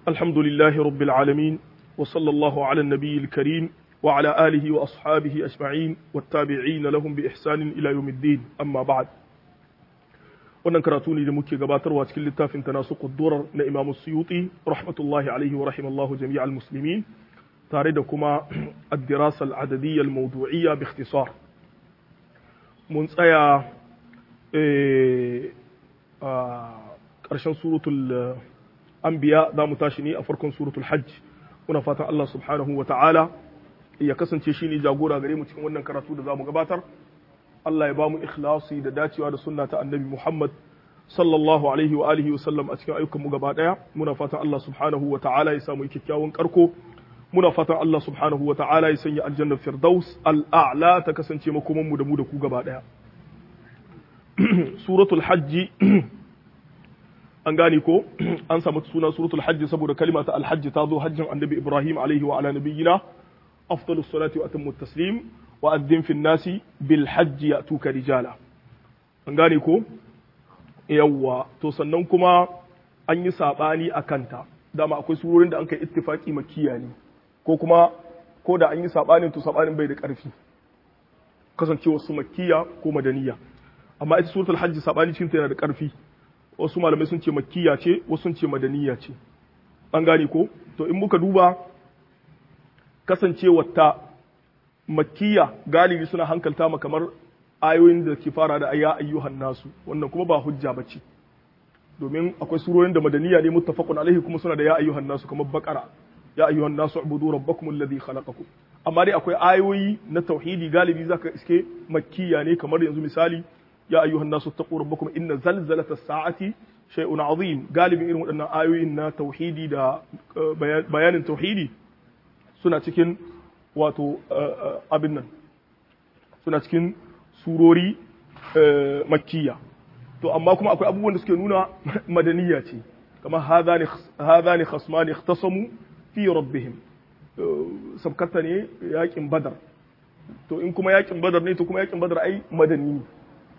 الحمد لله رب العالمين وصلى الله على النبي الكريم وعلى آله وأصحابه أجمعين والتابعين لهم بإحسان إلى يوم الدين أما بعد wannan karatu ne da muke gabatarwa cikin littafin tanasuqud durar na Imam Suyuti rahmatullahi alaihi wa rahimallahu jami'al muslimin tare da kuma ad-dirasa al-adadiyya al-mawdu'iyya bi ikhtisar mun tsaya a ƙarshen suratul anbiya za mu tashi ne a farkon suratul hajj muna fatan Allah subhanahu wa ta'ala ya kasance shi ne jagora gare mu cikin wannan karatu da za mu gabatar Allah ya ba mu ikhlasi da dacewa da sunna ta annabi Muhammad sallallahu alaihi wa alihi wa sallam a cikin ayyukan mu gaba daya muna fatan Allah subhanahu wa ta'ala ya samu kyakkyawan karko muna fatan Allah subhanahu wa ta'ala ya sanya aljanna firdaus al'a'la ta kasance makoman mu da mu da ku gaba daya suratul hajji an gane ko an samu suna suratul hajji saboda kalima ta alhajji ta zo hajjin annabi Ibrahim alaihi wa ala nabiyyina afdalus salati wa atammu taslim wa'addin fin nasi bil hajji ya tuka rijala an gane ko yawwa to sannan kuma an yi saɓani a kanta dama akwai surorin da an kai ittifaki makiya ne ko kuma ko da an yi saɓanin to saɓanin bai da ƙarfi kasancewa su makiya ko madaniya amma ita suratul hajji saɓani cikin yana da ƙarfi wasu malamai sun ce makiya ce wasu sun ce madaniya ce an gane ko to in muka duba kasancewar ta makkiya galibi suna hankalta ma kamar ayoyin da ke fara da ayya ayyuhan nasu wannan kuma ba hujja bace domin akwai surorin da madaniya ne muttafaqun alaihi kuma suna da ya ayyuhan nasu kamar baqara ya ayyuhan nasu ubudu rabbakum alladhi khalaqakum amma dai akwai ayoyi na tauhidi galibi zaka iske makkiya ne kamar yanzu misali ya ayyuhan nasu taqu rabbakum inna zalzalata as-sa'ati shay'un azim galibi irin waɗannan ayoyin na tauhidi da bayanin tauhidi suna cikin wato abin nan suna cikin surori makkiya to amma kuma akwai abubuwan da suke nuna madaniya ce kamar hadhani khasmani ikhtasamu fi rabbihim sabkata ne yakin badar to in kuma yakin badar ne to kuma yakin badar ai madani ne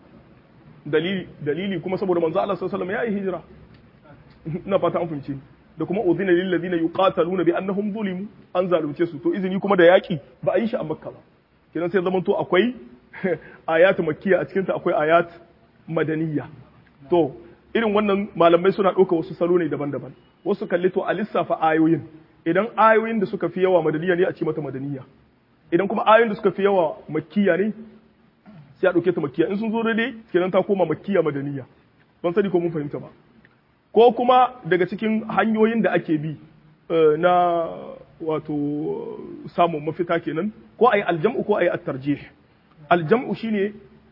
dalili dalili kuma saboda manzo Allah sallallahu alaihi wasallam ya yi hijira ina fata an fahimce da kuma udhina lil ladina yuqataluna bi annahum zulimu an zalunce su to izini kuma da yaki ba a yi shi a makka ba kenan sai zaman to akwai ayat makkiya a cikin ta akwai ayat madaniya to irin wannan malamai suna ɗauka wasu salo ne daban-daban wasu kalli to a lissafa ayoyin idan ayoyin da suka fi yawa madaniya ne a ce mata madaniya idan kuma ayoyin da suka fi yawa makkiya ne sai a ɗauke ta makkiya in sun zo daidai kenan ta koma makkiya madaniya ban sani ko mun fahimta ba ko kuma daga cikin hanyoyin da ake bi na wato samun mafita kenan ko a yi aljam'u ko a yi attarjih aljam'u shine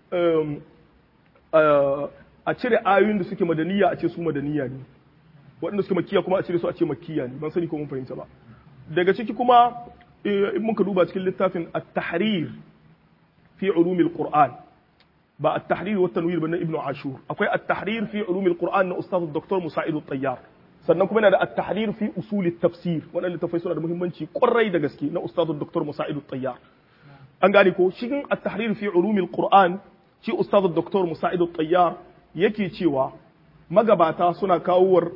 a cire ayoyin da suke madaniya a ce su madaniya ne waɗanda suke makiya kuma a cire su a ce makiya ne ban sani ko mun fahimta ba daga ciki kuma in muka duba cikin littafin at-tahrir fi ulumil qur'an ba at-tahrir wa tanwir ba na ibnu ashur akwai at-tahrir fi ulum al-qur'an na ustaz dr musa'id at-tayyar sannan kuma yana da at-tahrir fi usul at-tafsir wannan littafai suna da muhimmanci kwarai da gaske na ustaz dr musa'id at-tayyar an gane ko cikin at-tahrir fi ulum al-qur'an shi ustaz dr musa'id at-tayyar yake cewa magabata suna kawowar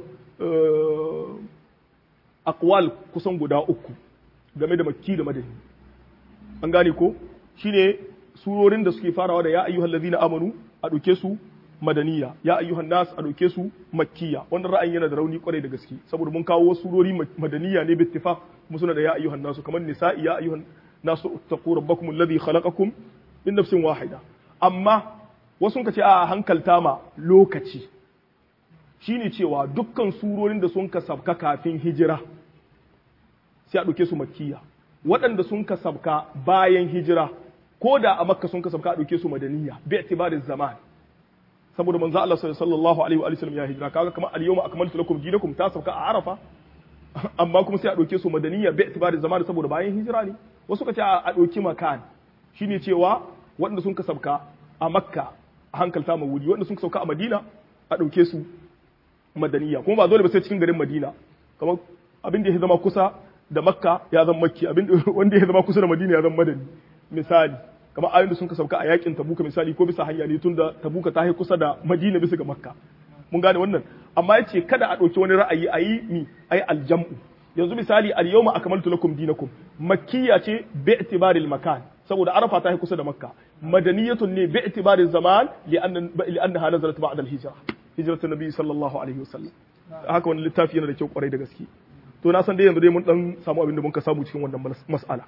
aqwal kusan guda uku game da makki da madani an gane ko shine surorin da suke farawa da ya ayyuhal ladina amanu a ɗauke su madaniya ya ayyuhan nas a ɗauke su makkiya wannan ra'ayin yana da rauni kwarai da gaske saboda mun kawo wasu surori madaniya ne bittifaq kuma suna da ya ayyuhan nasu kamar nisa'i ya ayyuhan nasu taqu rabbakum alladhi khalaqakum min nafsin wahida amma wasu ka ce a hankalta ma lokaci shine cewa dukkan surorin da sun kasabka kafin hijira sai a ɗauke su makkiya waɗanda sun kasabka bayan hijira ko da a makka sun kasabka a ɗauke su madaniya bi itibarin zaman saboda manzo Allah sallallahu alaihi wa sallam ya hijira kaga kamar al-yawma akmaltu lakum dinakum ta sauka a arafa amma kuma sai a ɗauke su madaniya bi itibarin zaman saboda bayan hijira ne wasu ka ce a ɗauki makan shine cewa waɗanda sun kasabka a makka a hankalta ma wuri waɗanda sun kasabka a madina a ɗauke su madaniya kuma ba dole ba sai cikin garin madina kamar abin da ya zama kusa da makka ya zama makki abin wanda ya zama kusa da madina ya zama madani misali kamar ayoyin da sun kasauka a yakin tabuka misali ko bisa hanya ne tun da tabuka ta kusa da madina bisa ga makka mun gane wannan amma yace kada a ɗauki wani ra'ayi ayi mi ayi aljam'u yanzu misali al-yawma akmaltu lakum dinakum makkiya ce bi i'tibaril makan saboda arafa ta yi kusa da makka madaniyatun ne bi i'tibaril zaman li'annaha nazalat ba'da al-hijra hijratun nabi sallallahu alaihi wasallam haka wani littafi yana da kyau kwarai da gaske to na san dai yanzu dai mun dan samu abin da mun ka samu cikin wannan mas'ala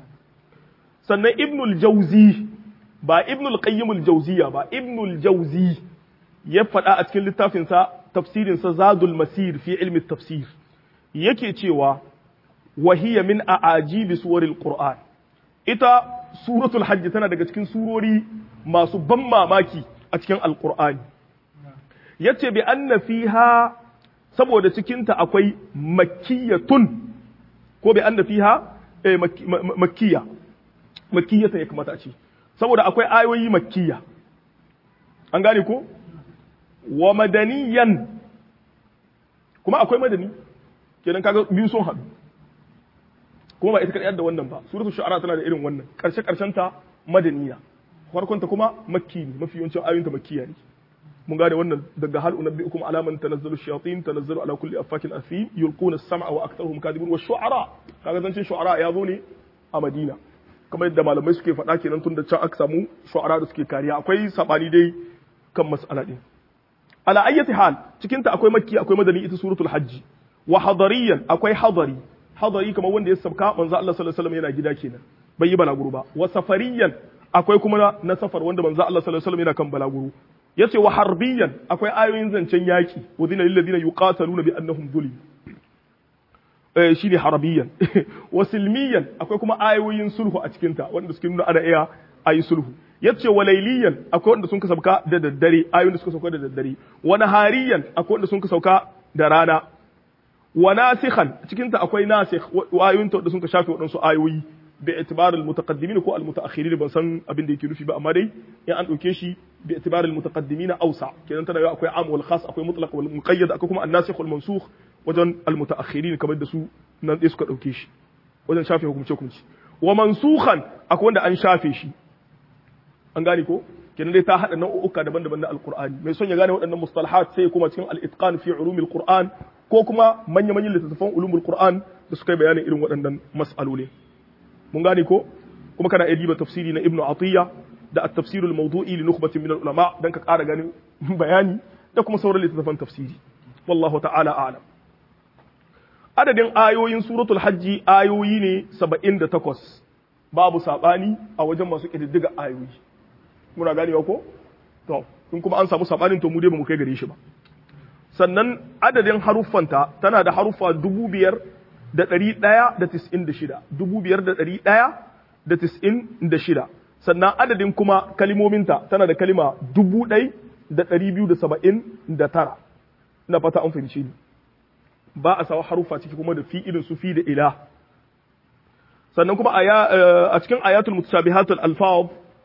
sannan ibnul jauzi ba ibnul qayyim al-jawziya ba ibnul jauzi ya faɗa a cikin littafinsa tafsirinsa zadul masir fi ilmi tafsir yake cewa wahiya min a'ajibi suwaril qur'an ita suratul hajj tana daga cikin surori masu ban mamaki a cikin alqur'ani yace bi anna fiha saboda cikinta akwai makkiyatun ko bi anna fiha eh, makkiya makkiyata ya kamata a ce saboda akwai ayoyi makkiya an gane ko wa madaniyan kuma akwai madani kenan kaga biyu sun haɗu kuma ba ita kaɗai da wannan ba suratul shu'ara tana da irin wannan karshe karshen ta madaniya farkon ta kuma makki ne mafi yawancin ayoyin ta makkiya ne mun gane wannan daga hal unabbiukum ala man tanazzalu shayatin tanazzalu ala kulli affakin athim yulquna as-sam'a wa aktharuhum kadhibun wa shu'ara kaga zancin shu'ara ya zo ne a Madina kamar yadda malamai suke faɗa kenan tun da can aka samu shu'ara da suke kariya akwai sabani dai kan mas'ala din ala ayyati hal cikin ta akwai makki akwai madani ita suratul hajji wa hadariyan akwai hadari hadari kamar wanda ya sabka manzo Allah sallallahu alaihi wasallam yana gida kenan bai yi balaguro ba wa safariyan akwai kuma na safar wanda manzo Allah sallallahu alaihi wasallam yana kan balaguro yace wa harbiyan akwai ayoyin zancen yaki wadina lil ladina yuqataluna bi annahum zulim eh shine harabiyan wa silmiyan akwai kuma ayoyin sulhu a cikin ta wanda suke nuna ana iya ayi sulhu yace wa layliyan akwai wanda sun ka sauka da daddare ayoyin da suka sauka da daddare wa nahariyan akwai wanda sun ka sauka da rana wa nasikhan cikin ta akwai nasikh wa ayoyin da sun ka shafe wadansu ayoyi bi itibar al mutaqaddimin ko al mutaakhirin ban san abin da yake nufi ba amma dai in an dauke shi bi itibar al mutaqaddimin awsa kenan tana akwai am wal khas akwai mutlaq wal muqayyad akwai kuma an nasikh wal mansukh wajen al mutaakhirin kamar da su nan dai suka dauke shi wajen shafe hukumce hukumci wa mansukhan akwai wanda an shafe shi an gane ko kenan dai ta hada nau'uka daban-daban na alqur'ani mai son ya gane waɗannan mustalahat sai kuma cikin al-itqan fi ulumil qur'an ko kuma manya-manyan littattafan ulumul qur'an da suka yi bayanin irin waɗannan mas'aloli mun gane ko kuma kana iya diba tafsiri na ibnu atiya da at-tafsir al-mawdu'i li nukhbatin min al-ulama dan ka ƙara ganin bayani da kuma sauran littattafan tafsiri wallahu ta'ala a'lam adadin ayoyin suratul hajji ayoyi ne 78 babu sabani a wajen masu kididdiga ayoyi muna ganewa ko to in kuma an samu sabanin to mu dai ba mu kai gare shi ba sannan adadin haruffanta tana da haruffa dubu biyar da ɗari ɗaya da tis'in da shida dubu biyar da ɗari ɗaya da tis'in da shida sannan adadin kuma kalimominta tana da kalima dubu ɗai da ɗari biyu da saba'in da tara ina fata an fahimci ni ba a sawa haruffa ciki kuma da fi irin su fi da ila sannan kuma a cikin ayatul mutashabihatul alfaz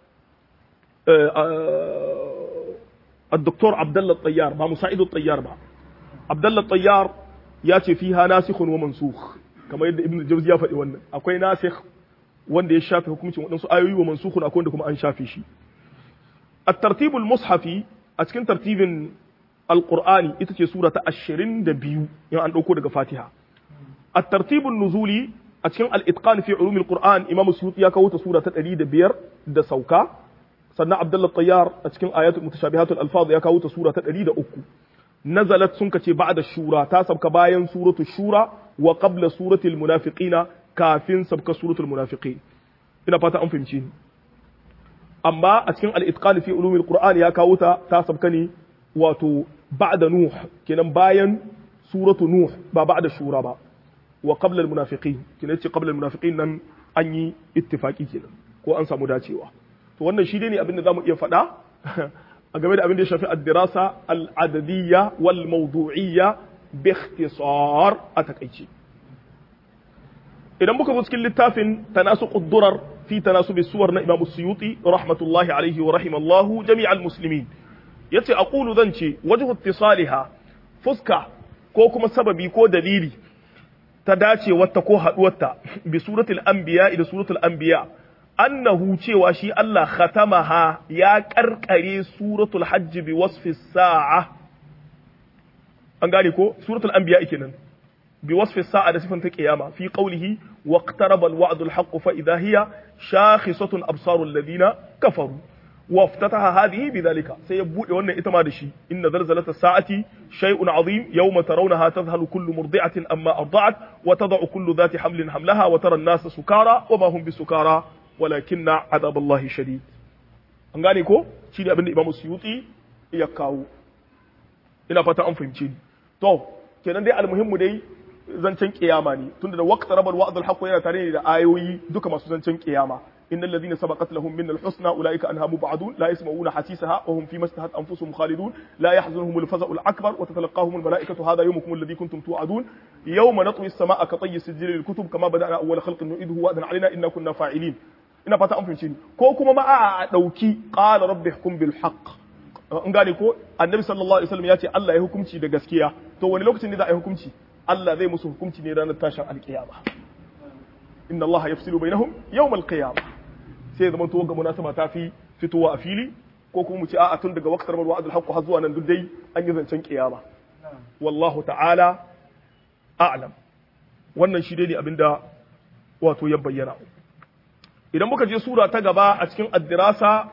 الدكتور عبد الله الطيار ما مساعد الطيار با عبد الله الطيار ya ce fiha nasikhun wa mansukh kamar yadda ibnu jawzi ya faɗi wannan akwai nasikh wanda ya shafe hukuncin waɗansu ayoyi wa mansukhun akwai wanda kuma an shafe shi at-tartibul mushafi a cikin tartibin alqur'ani ita ce sura ta 22 in an dauko daga fatiha at-tartibun nuzuli a cikin al-itqan fi ulumil qur'an imam suyuti ya kawo ta sura ta 105 da sauka sannan abdullah tayyar a cikin ayatul mutashabihatul alfaz ya kawo ta sura ta 103 nazalat sun kace ba'da shura ta sabka bayan suratu shura wa qabla suratul munafiqina kafin sabka suratul munafiqin ina fata an fahimci ni amma a cikin al-itqan fi ulumil qur'an ya kawo ta ta sabka ne wato ba'da nuh kenan bayan suratu nuh ba ba'da shura ba wa qabla al-munafiqin kenan ce qabla al-munafiqin nan an yi ittifaki kenan ko an samu dacewa to wannan shi ne abin da zamu iya faɗa a game da abin da ya shafi addirasa al'adadiyya wal mawdu'iyya bi ikhtisar a takaice idan muka zo cikin littafin tanasu quddurar fi tanasubi suwar na Imam Suyuti rahmatullahi alaihi wa rahimallahu jami'al muslimin yace aqulu zan ce wajhu ittisaliha fuska ko kuma sababi ko dalili ta dacewarta ko haduwarta bi suratul anbiya da suratul anbiya annahu cewa shi Allah khatamaha ya karkare suratul hajj bi wasfi sa'a an gane ko suratul anbiya kenan bi wasfi sa'a da sifan ta qiyama fi qawlihi waqtaraba al-wa'du al-haqq fa idha hiya shakhisatun absarul ladina kafaru وافتتح هذه بذلك سيبود وانا اتما دشي ان زلزلة الساعة شيء عظيم يوم ترونها تذهل كل مرضعة اما ارضعت وتضع كل ذات حمل حملها وترى الناس سكارى وما هم بسكارى ولكن عذاب الله شديد an gane ko shi ne abin da imamu suyuti ya kawo ina fata an fahimci ni to kenan dai almuhimmu dai zancen kiyama ne tunda da waqta rabal wa'd al yana tare da ayoyi duka masu zancen kiyama إن الذين سبقت لهم من الحسنى أولئك أنها مبعدون لا يسمعون حسيسها وهم فيما اشتهت أنفسهم خالدون لا يحزنهم الفزع الأكبر وتتلقاهم الملائكة هذا يومكم الذي كنتم توعدون يوم نطوي السماء كطي السجل للكتب كما بدأنا أول خلق نعيده وعدا علينا إنا كنا فاعلين ina fata an fahimce ni ko kuma ma a dauki qala rabbi hukum bil haqq an gane ko annabi sallallahu alaihi wasallam ya ce Allah ya hukunci da gaskiya to wani lokacin ne za a yi hukunci Allah zai musu hukunci ne ranar tashin alkiyama inna Allah yafsilu bainahum yawm alqiyama sai zaman to ga munasaba ta fi fitowa a fili ko kuma mu ce a'a tun daga waqtar mal wa'dul haqq har zuwa nan duk dai an yi zancen kiyama wallahu ta'ala a'lam wannan shi dai ne abinda wato ya bayyana idan muka je sura ta gaba a cikin addirasa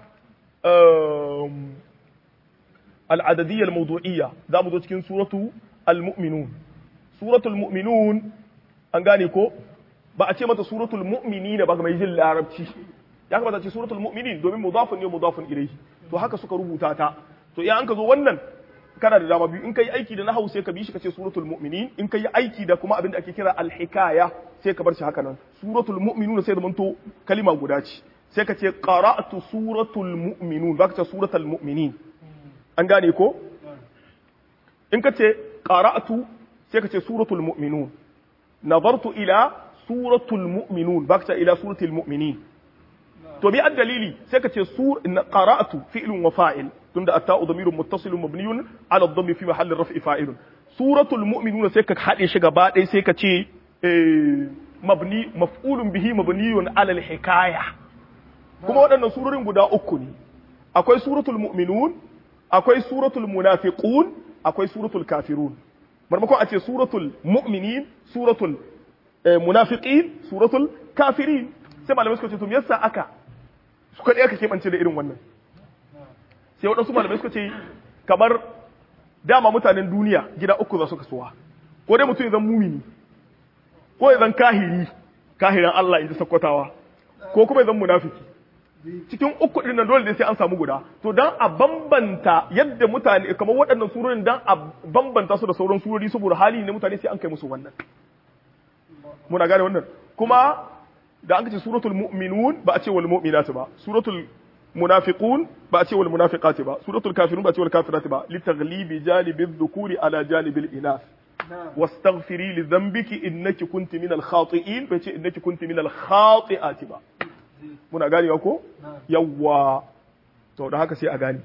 al'adadiyyar mawdu'iyya za mu zo cikin suratu al-mu'minun suratul mu'minun an gane ko ba a ce mata suratul mu'minin ba ga mai jin larabci ya kamata ce suratul mu'minin domin mudafun ne mudafun ilayhi to haka suka rubuta ta to idan an ka zo wannan kana da dama biyu in kai aiki da nahwu sai ka bi shi kace suratul mu'minin in kai aiki da kuma abin da ake kira al-hikaya sai ka bar shi haka nan suratul mu'minun sai da manto kalima guda ce sai ka ce qara'tu suratul mu'minun ba ka ce suratul mu'minin an gane ko in ka ce qara'tu sai ka ce suratul mu'minun nazartu ila suratul mu'minun ba ka ce ila suratul mu'minin to bi ad dalili sai ka ce sur qara'tu fi'lun wa fa'il tunda atta'u damirun muttasilun mabniyun ala dhammi fi mahalli raf'i fa'ilun suratul mu'minun sai ka hade shi gaba ɗaya sai ka ce mabni maf'ulun bihi mabniyun ala al-hikaya kuma waɗannan surorin guda uku ne akwai suratul mu'minun akwai suratul munafiqun akwai suratul kafirun marmakon a ce suratul mu'minin suratul munafiqin suratul kafirin sai malamai suka ce to me yasa aka suka ɗaya ka keɓance da irin wannan sai waɗansu malamai suka ce kamar dama mutanen duniya gida uku za su kasuwa ko dai mutum ya zan mumini ko ya zan kahiri kahiran Allah in ji sakkwatawa ko kuma ya zan munafiki cikin uku ɗin nan dole sai an samu guda to dan a bambanta yadda mutane kamar waɗannan surorin dan a bambanta su da sauran surori saboda hali ne mutane sai an kai musu wannan muna gane wannan kuma da an ce suratul mu'minun ba a ce wal mu'minat ba suratul munafiqun ba a ce wal munafiqat ba suratul kafirun ba a ce wal kafirat ba li taghlibi janibi dhukuri ala janibi inath واستغفري لذنبك انك كنت من الخاطئين bai ce innaki kunti min al-khati'ati ba muna ganewa ko yawwa to da haka sai a gane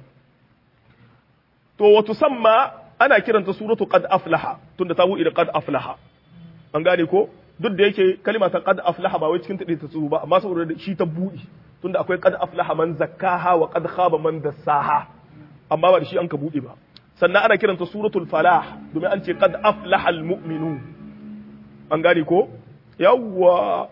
to wato samma ana kiranta suratu qad aflaha tunda ta buɗe da qad aflaha an gane ko duk da yake kalima ta qad aflaha ba wai cikin tade ta tsuru ba amma saboda shi ta buɗe tunda akwai qad aflaha man zakkaha wa qad khaba man dassaha amma ba da shi an ka buɗe ba sannan ana kiranta suratul falah domin an ce qad aflaha almu'minun an gane ko yawwa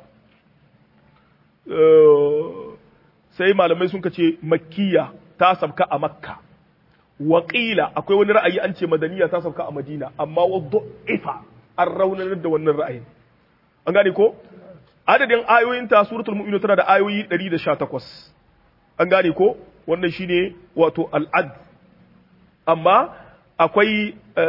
sai malamai sun ce makkiya ta sabka a makka waƙila akwai wani ra'ayi an ce madaniya ta sabka a madina amma wadda ifa an raunanar da wannan ra'ayin an gane ko adadin ayoyin ta suratul mu'minun tana da ayoyi 118 an gane ko wannan shine wato al'ad amma akwai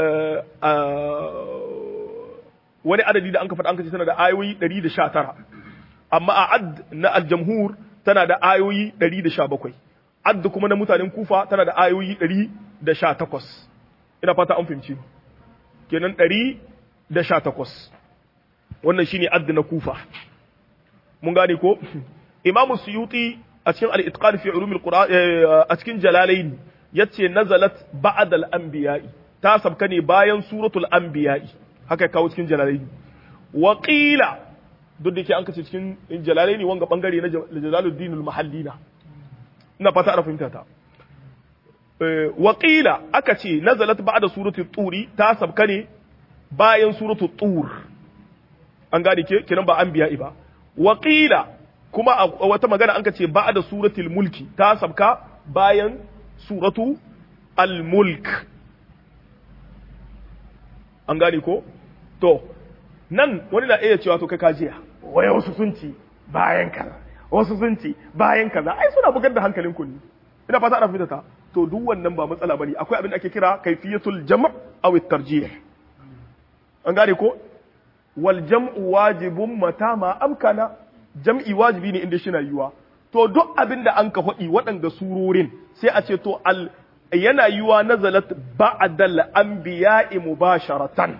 wani adadi da an ka faɗa an ka ce tana da ayoyi 119 amma a ad na aljamhur tana da ayoyi 117 ad kuma na mutanen kufa tana da ayoyi 118 ina fata an fahimci kenan 118 wannan shine ad na kufa mun gane ko imamu suyuti a cikin al-itqan fi ulum al-qur'an a cikin jalalain yace nazalat ba'd al-anbiya'i ta sabka ne bayan suratul anbiya'i haka kawo cikin jalalain wa qila duk da yake an kace cikin jalalaini wanga bangare na jalaluddin al-mahallina ina fata ana fahimta ta waƙila aka ce nazalat ba'da surati turi ta sabka ne bayan suratu tur an gane ke kinan ba an biya ba waƙila kuma a wata magana an ka ce ba'da suratul mulki ta sabka bayan suratu al-mulk an gane ko to nan wani na iya cewa to kai kajiya wai wasu sun ci bayan kaza wasu sun ci bayan kaza ai suna bugar da hankalin ku ne ina fata ana fitata to duk wannan ba matsala bane akwai abin da ake kira kaifiyatul jam' aw at-tarjih an gane ko wal jam'u wajibun mata ma amkana jam'i wajibi ne inda shina yiwa to duk abin da an ka faɗi waɗanda surorin sai a ce to al yana yiwa nazalat ba'dal anbiya'i mubasharatan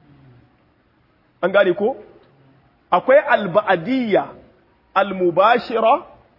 an gane ko akwai al-ba'diyya al-mubashira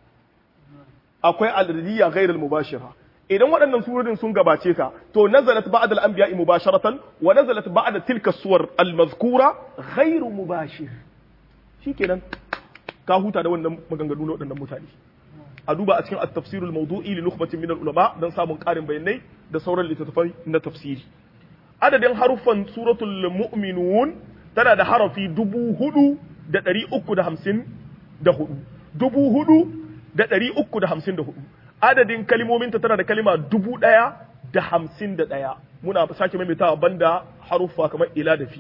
akwai al-radiyya ghayr al-mubashira idan waɗannan surorin sun gabace ka to nazalat ba'da al-anbiya'i mubasharatan wa nazalat ba'da tilka suwar al-mazkura ghayr mubashir shikenan ka huta da wannan maganganu na waɗannan mutane a duba a cikin at-tafsirul mawdu'i li nukhbatin min al-ulama dan samun ƙarin bayanai da sauran littattafai na tafsiri adadin haruffan suratul mu'minun tana da harafi dubu hudu da ɗari uku da hamsin da hudu dubu hudu da ɗari uku da hamsin da hudu adadin kalimominta tana da kalima dubu ɗaya da hamsin da ɗaya muna sake maimaitawa banda haruffa kamar ila da fi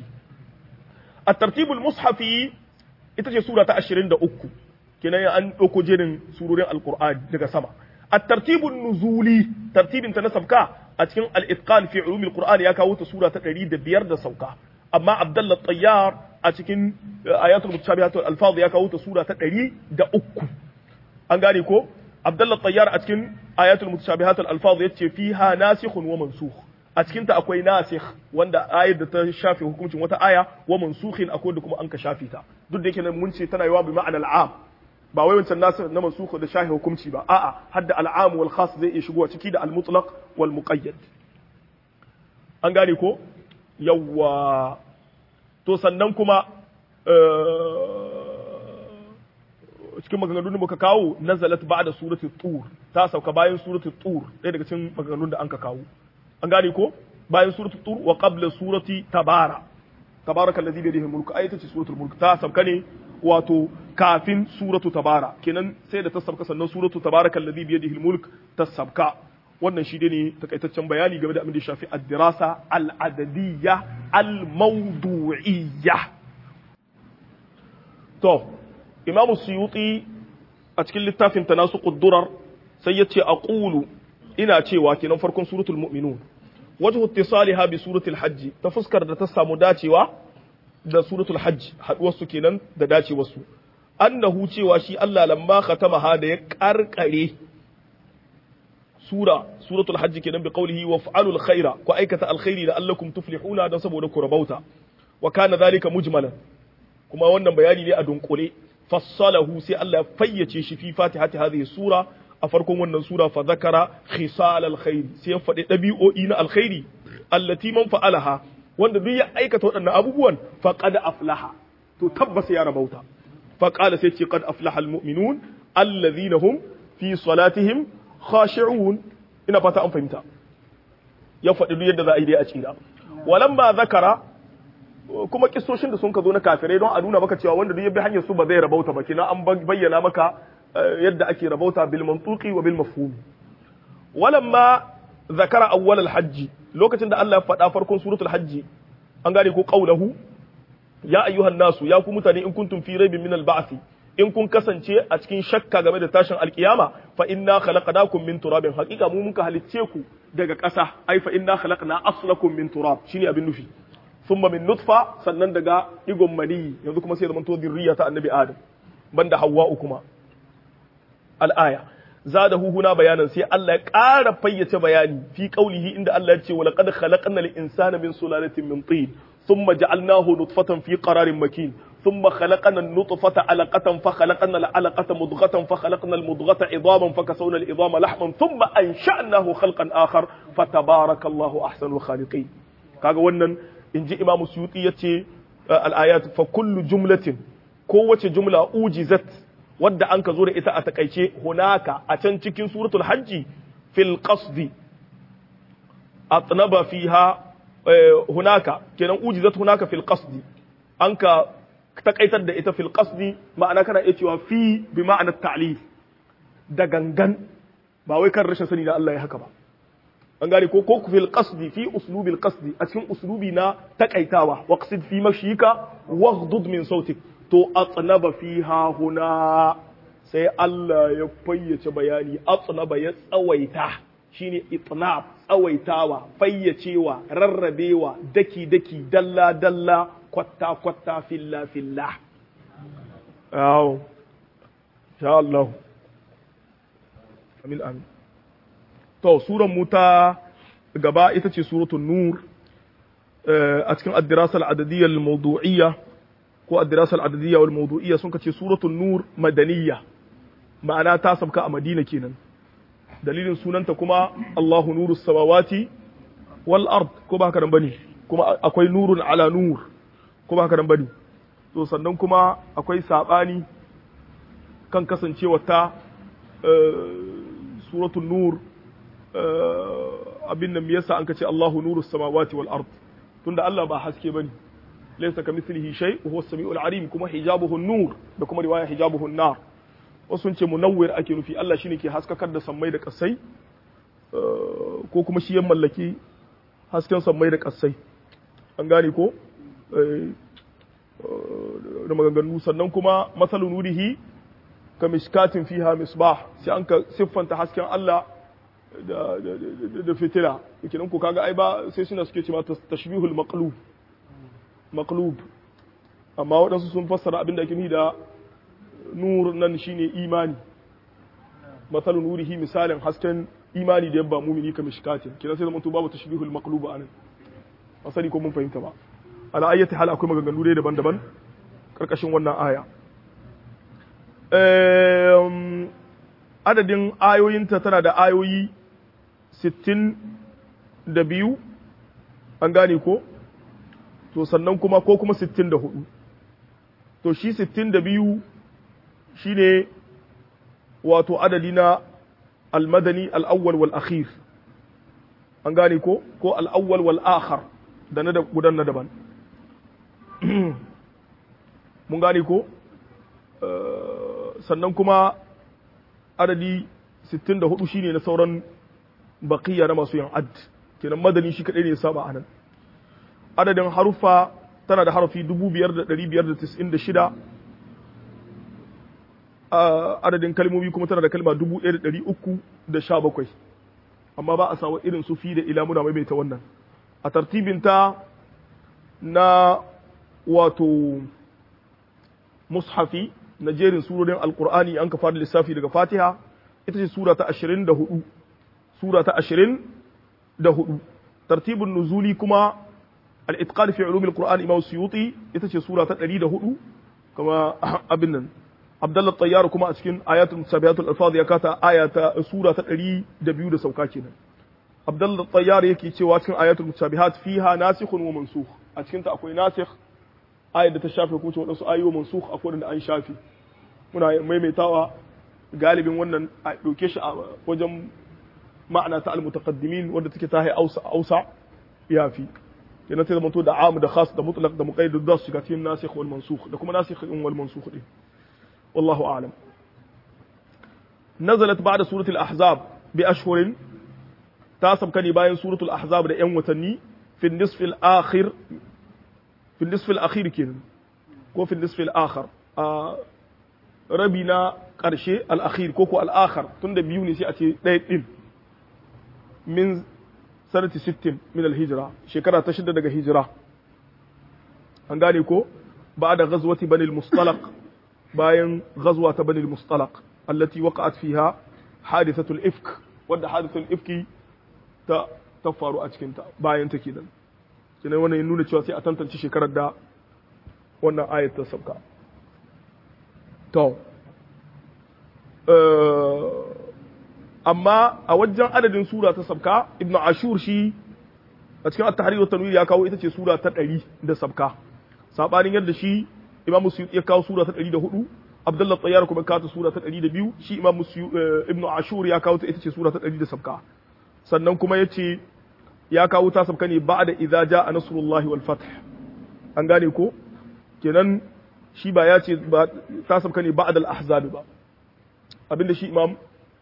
a tartibul mushafi ita ce sura ta ashirin da uku kenan an ɗauko jerin surorin alkur'ani daga sama a tartibun nuzuli tartibin ta na sabka a cikin al-itqan fi ulumil qur'an ya kawo ta sura ta ɗari da biyar da sauka amma abdullah tayyar a cikin ayatul mutashabihatul alfaz ya kawo ta sura ta ɗari da uku an gane ko abdullah tayyar a cikin ayatul mutashabihatul alfaz yace fiha nasikhun wa mansukh a cikin ta akwai nasikh wanda ayar da ta shafe hukuncin wata aya wa mansukhin akwai da kuma an ka shafe ta duk da yake nan mun ce tana yawa bi ma'ana al'am ba wai wancan nasikh na mansukh da shafe hukunci ba a'a hadda al'am wal khas zai iya shigowa ciki da al mutlaq wal muqayyad an gane ko yawwa to sannan kuma cikin maganganun da muka kawo nazalat ba'da suratul tur ta sauka bayan suratul tur ɗaya daga cikin maganganun da anka kawo an gane ko bayan suratul tur wa qabla surati tabara tabaraka allazi bi yadihi mulku ayata ce suratul mulk ta sauka ne wato kafin suratu tabara kenan sai da ta sauka sannan suratu tabaraka allazi bi yadihi mulk ta sauka wannan shi ne takaitaccen bayani game da abin da ya shafi ad-dirasa al-adadiyya al-mawdu'iyya to imam suyuti a cikin littafin tanasuqud durar sai yace aqulu ina cewa kenan farkon suratul mu'minun wajhu ittisaliha bi suratul hajj ta fuskar da ta samu dacewa da suratul hajj haduwar su kenan da dacewar su annahu cewa shi Allah lamma khatamaha da ya karkare sura suratul hajj kenan bi qawlihi waf'alul khaira ku aikata alkhairi la'allakum tuflihuna dan saboda ku rabauta wa kana dhalika mujmalan kuma wannan bayani ne a dunkule fassalahu sai Allah ya fayyace shi fi fatihati hadhihi sura a farkon wannan sura fa zakara khisal alkhairi sai ya faɗi ɗabi'o'i na alkhairi allati man fa'alaha wanda duk ya aikata waɗannan abubuwan faqad aflaha to tabbas ya rabauta fa qala sai ce qad aflaha almu'minun alladhina hum fi salatihim khashi'un ina fata an fahimta ya faɗi duk yadda za a yi dai a tsira walamma zakara kuma kissoshin da sun ka zo na kafirai don a nuna maka cewa wanda duk ya bi hanyar su ba zai rabauta ba kina an bayyana maka yadda ake rabauta bil mantuqi wa bil mafhum walamma zakara awwal al hajj lokacin da Allah ya faɗa farkon suratul hajj an gane ko qaulahu ya ayyuhan nasu ya ku mutane in kuntum fi raibin min al ba'th in kun kasance a cikin shakka game da tashin alkiyama fa inna khalaqnakum min turabin haqiqa mu muka halicce ku daga ƙasa ai fa inna khalaqna aslakum min turab shine abin nufi thumma min nutfa sannan daga digon mani yanzu kuma sai zaman to zurriya ta annabi adam banda hawwa'u kuma al-aya zadahu huna bayanan sai Allah ya ƙara fayyace bayani fi qaulihi inda Allah ya ce wa laqad khalaqna al-insana min sulalatin min tin thumma ja'alnahu nutfatan fi qararin makin ثم خلقنا النطفة علقة فخلقنا العلقة مضغة فخلقنا المضغة عظاما فكسونا العظام لحما ثم أنشأناه خلقا آخر فتبارك الله أحسن الخالقين kaga wannan in ji imamu suyuti ya ce al'ayat fa kullu jumlatin kowace jumla ujizat wadda an ka zo da ita a takaice hunaka a can cikin suratul hajji fil qasdi atnaba fiha hunaka kenan ujizat hunaka fil qasdi anka takaitar da ita fil qasdi ma'ana kana iya cewa fi bi ma'ana ta'lil da gangan ba wai kan rashin sani da Allah ya haka ba an gane ko ko fil qasdi fi uslubil qasdi a cikin uslubi na takaitawa waqsid fi mashika waghdud min sautik to atnaba fiha huna sai Allah ya fayyace bayani atnaba ya tsawaita shine itnab tsawaitawa fayyacewa rarrabewa daki daki dalla dalla kwatta kwatta filla filla awo sha Allah amin amin to suran mu ta gaba ita ce suratul nur a cikin ad-dirasa al-adadiyya al-mawdu'iyya ko ad-dirasa al-adadiyya wal mawdu'iyya sun kace suratul nur madaniyya ma'ana ta sabka a Madina kenan dalilin sunanta kuma Allahu nurus samawati wal ard ko ba haka nan bane kuma akwai nurun ala nur ko ba haka nan bane to sannan kuma akwai sabani kan kasancewa ta suratul nur abin nan yasa an kace Allahu nurus samawati wal ard tunda Allah ba haske bane laysa kamithlihi shay wa huwa as-sami'ul alim kuma hijabuhu nur da kuma riwaya hijabuhu nar wasu sun ce munawwir ake nufi Allah shine ke haskakar da sammai da kasai ko kuma shi ya mallaki hasken sammai da kasai an gane ko da maganganu sannan kuma masalun nurihi ka miskatin fiha misbah sai an ka siffanta hasken Allah da da fitila kenan ko kaga ai ba sai suna suke cewa tashbihul maqlub maqlub amma waɗansu sun fassara abin da ake nufi da nur nan shine imani masalu nurihi misalin hasken imani da yabba mumini ka mishkatin kina sai zamanto babu tashbihul maqlub anan asali ko mun fahimta ba ala ayyati hal akwai maganganu dai daban-daban karkashin wannan aya adadin ayoyinta tana da ayoyi sittin da biyu an gane ko to sannan kuma ko kuma sittin da hudu to shi sittin da biyu shi ne wato adadi na almadani al'awwal wal akhir an gane ko ko al'awwal wal akhar da na gudan na daban mun gane ko sannan kuma adadi 64 shine na sauran baqiya na masu yin add kenan madani shi kadai ne ya saba anan adadin harufa tana da harafi 5596 adadin kalmomi kuma tana da kalma 1317 amma ba a sawa irin su fi da ila muna maimaita wannan a tartibinta na wato mushafi na jerin surorin alkur'ani an ka fara lissafi daga fatiha ita ce sura ta 24 sura ta 24 tartibin nuzuli kuma al-itqan fi ulum al-qur'an imam suyuti ita ce sura ta 104 kama abin nan abdullah tayyar kuma a cikin ayatul musabihatul alfaz ya kata ayata sura ta 102 da sauka kenan abdullah tayyar yake cewa cikin ayatul musabihat fiha nasikhun wa mansukh a cikin ta akwai nasikh ayar da ta shafe kuma waɗansu ayoyi mansukh akwai wanda an shafe muna maimaitawa galibin wannan a ɗauke shi a wajen ma'ana ta almutaqaddimin wanda take ta ausa ausa yafi kenan sai zamanto da am da khas da mutlaq da muqayyad da su shiga cikin nasikh wal mansukh da kuma nasikh din wal mansukh din wallahu a'lam nazalat ba'da suratul ahzab bi ashhurin ta sabkani bayan suratul ahzab da yan watanni fi nisf al akhir fi nisf al akhir kenan ko fi nisf al akhir rabi na ƙarshe al'akhir ko ko al'akhar tun da biyu ne sai a ce ɗaya ɗin min sanati sittin min alhijira shekara ta shida daga hijira an gane ko ba da ghazwati banil mustalaq bayan ghazwa ta banil mustalaq allati waqa'at fiha hadithatul ifk wadda hadithatul ifki ta ta faru a cikin ta bayan ta kenan kenan wannan ya nuna cewa sai a tantance shekarar da wannan ayat ta sauka To, amma a wajen adadin sura ta sabka, Ibn Ashur shi a cikin at-tahrir wa tanwir ya kawo ita ce sura ta ɗari da sabka. Sabanin yadda shi Imam Suyuti ya kawo sura ta ɗari da hudu, Abdullah Tsayyar kuma kawo sura ta ɗari da biyu, shi Imam Ibn Ashur ya kawo ta ita ce sura ta ɗari da sabka. Sannan kuma ya ce ya kawo ta sabka ne ba'da idza jaa nasrullahi wal fath an gane ko kenan shi ba ya ce ba ta sabka ne ba'da al ahzab ba abinda shi imam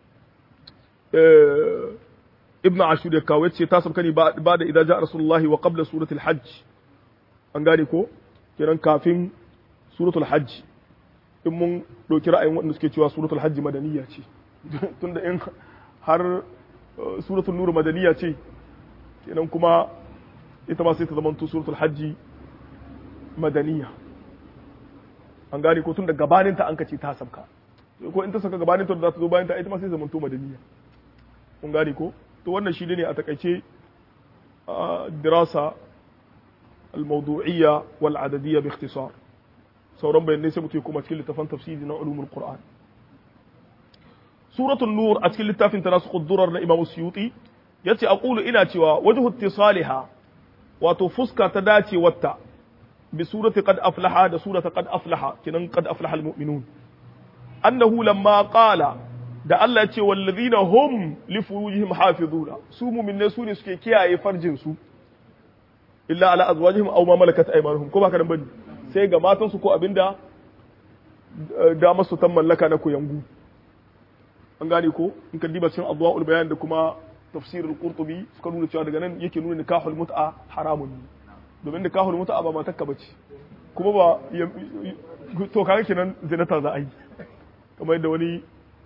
ibn ashur ya kawo yace ta sabka ne ba'da idza jaa rasulullahi wa qabla suratul hajj an gane ko kenan kafin suratul hajj in mun ɗauki ra'ayin waɗanda suke cewa suratul hajji madaniya ce tunda in har suratul nur madaniya ce kenan kuma ita ma sai ta zamanto suratul hajji madaniya an gane ko tun da gabanin ta an kace ta sabka ko in ta saka gabanin ta da za ta zo bayan ta ita ma sai zamanto madaniya kun gane ko to wannan shi ne a takaice dirasa al-mawdu'iyya wal adadiyya bi ikhtisar sauran bayanai sai mutum kuma cikin littafin tafsiri na ulumul qur'an suratul nur a cikin littafin tanasukh durar na imam suyuti yace aqulu ina cewa wajhu ittisaliha wato fuska ta dace wata bi surati qad aflaha da surata qad aflaha kinan qad aflaha almu'minun annahu lamma qala da Allah yace wallazina hum li furujihim hafizuna su mu'minne su ne suke kiyaye farjin su illa ala azwajihim aw ma malakat aymanuhum ko ba ka dan bane sai ga matansu ko abinda da masu tan mallaka na koyangu an gane ko in ka diba cikin adwaul bayan da kuma tafsir al-qurtubi suka nuna cewa daga nan yake nuna nikahul mut'a haramun ne domin nikahul mut'a ba matakka bace kuma ba to kaga kenan zinata za a yi kamar yadda wani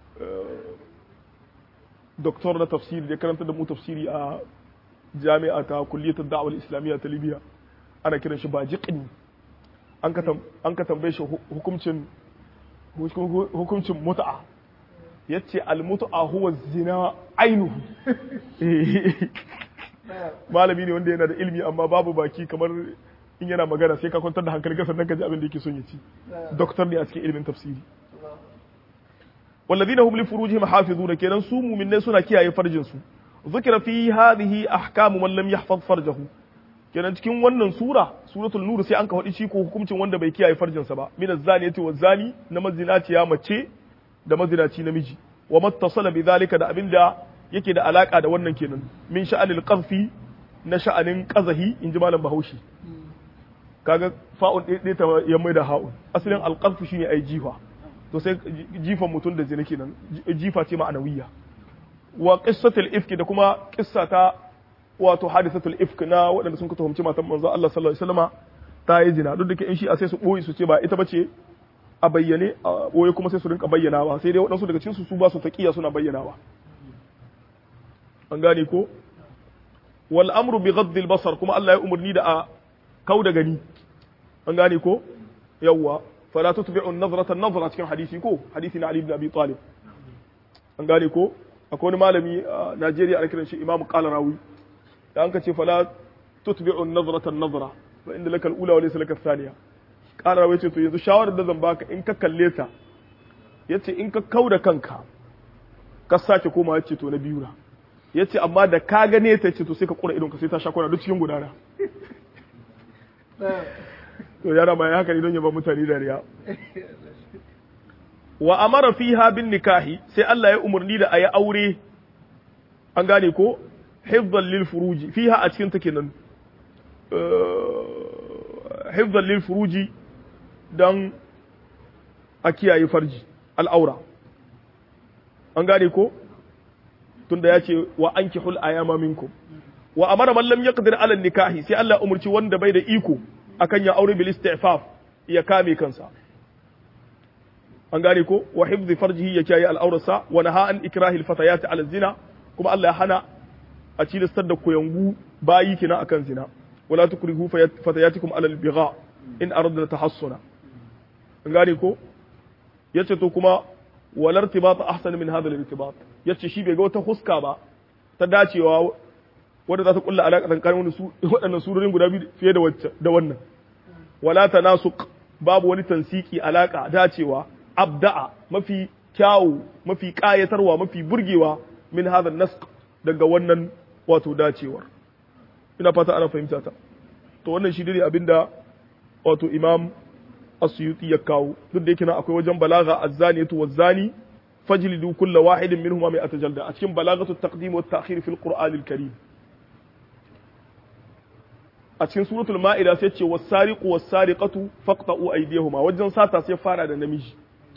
doktor na tafsiri ya karanta da mu tafsiri a jami'a ta kulliyatul da'wal islamiyya ta libya ana kiran shi bajiqni an ka tambaye shi hukuncin hukuncin mut'a yace al-mut'a huwa zina ainihu malami ne wanda yana da ilmi amma babu baki kamar in yana magana sai ka kwantar da hankali ka sannan ka ji abin da yake son ya ci doktor ne a cikin ilimin tafsiri والذين هم لفروجهم حافظون كينان su mu'minai suna kiyaye farjin su ذكر في هذه احكام من لم يحفظ فرجه kenan cikin wannan sura suratul nur sai an ka faɗi shi ko hukuncin wanda bai kiyaye farjinsa ba min az-zaniyati waz-zani na mazinaciya mace da mazinaci namiji wa mattasala bi zalika da abinda yake da alaka da wannan kenan min sha'anil qazfi na sha'anin qazahi in ji malam bahaushe kaga fa'un ɗaya ta ya mai da ha'un asalin al-qazfu shine ai jifa to sai jifan mutum da zina kenan jifa ce ma'anawiyya wa qissatul ifki da kuma qissa ta wato hadisatul ifk na waɗanda sun ka tuhumci matan manzo Allah sallallahu alaihi wasallama ta yi zina duk da ke in shi a sai su boye su ce ba ita bace a bayyane a boye kuma sai su rinka bayyanawa sai dai waɗansu daga cikin su su ba su taqiya suna bayyanawa an gane ko wal amru bi ghadd al basar kuma Allah ya umurni da a kau da gani an gane ko yawwa fala tutbi'u an-nazrata an-nazra cikin hadisi ko hadisi na Ali ibn Abi Talib an gane ko akwai wani malami a Najeriya ana kiran shi Imam Qalarawi da an ka ce fala tutbi'u an-nazrata an-nazra wa inda laka al-ula wa laysa laka ath-thaniya Qalarawi ce to yanzu shawarar da zan baka in ka kalle ta yace in ka kauda kanka ka sake koma yace to na biyu na yace amma da ka gane ta yace to sai ka kura idon ka sai ta sha kwana duk cikin gudana to yara ma ya haka ne don ya ba mutane dariya wa amara fiha bin nikahi sai Allah ya umarni da ayi aure an gane ko hifdhan lil furuji fiha a cikin ta kenan hifdhan lil furuji dan a kiyaye farji al'aura an gane ko tunda ya ce wa ankihul ayama minkum wa amara man lam yaqdir ala nikahi sai Allah umurci wanda bai da iko akan ya aure bil istifaf ya kame kansa an gane ko wa hifdhi farjihi ya kiyaye al'aurarsa wa naha an ikrahi al ala zina kuma Allah ya hana a cilistar da koyangu bayi kina akan zina wala tukrihu fatayatikum ala al-bigha in aradna tahassuna an gane ko yace to kuma wal irtibat ahsan min hadha al-irtibat yace shi bai ga wata huska ba ta dacewa wadda za ta kulla alaƙa tsakanin waɗannan surorin guda biyu fiye da wacce da wannan wala tanasuq babu wani tansiki alaƙa dacewa abda'a mafi kyawu mafi ƙayatarwa mafi burgewa min hadha nasq daga wannan wato dacewar ina fata ana fahimta ta to wannan shi dai abinda wato imam asyuti ya kawo duk da yake na akwai wajen balaga azzaniyatu wazzani fajlidu kulla wahidin minhuma mai atajalda a cikin balagatu taqdim wa ta'khir fil qur'an al karim a cikin suratul ma'ida sai ce was-sariqu was-sariqatu faqta'u aydiyahuma wajen sata sai fara da namiji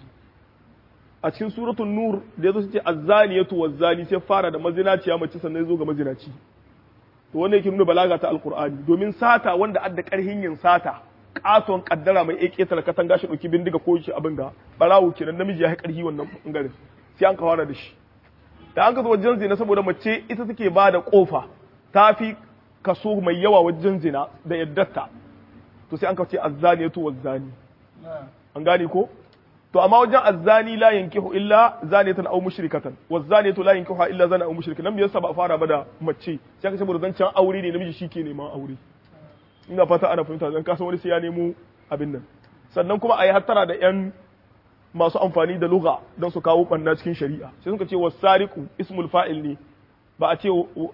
a cikin suratul nur da yazo sai ce az-zaniyatu waz-zani sai fara da mazinaciya mace sannan zo ga mazinaci to wannan yake nuna balaga ta alqur'ani domin sata wanda adda karhin yin sata katon kaddara mai ake tara katanga shi dauki bindiga ko shi abin ga barawo kenan namiji ya yi karhi wannan bangaren sai an kawara da shi da an ka zo wajen zina saboda mace ita take ba da kofa ta fi kaso mai yawa wajen zina da yaddarta to sai an ka ce azzaniyatu wazzani an gane ko to amma wajen azzani la yankihu illa zaniyatan aw mushrikatan wazzaniyatu la yankihu illa zana aw mushrikan nan me yasa ba a fara ba da mace sai ka ce saboda zancan aure ne namiji shike neman aure ina fata ana fahimta zan kasa wani sai ya nemo abin nan sannan kuma a yi hattara da yan masu amfani da lugha don su kawo ɓanna cikin shari'a sai suka ce wa sariku ismul fa'il ne ba a ce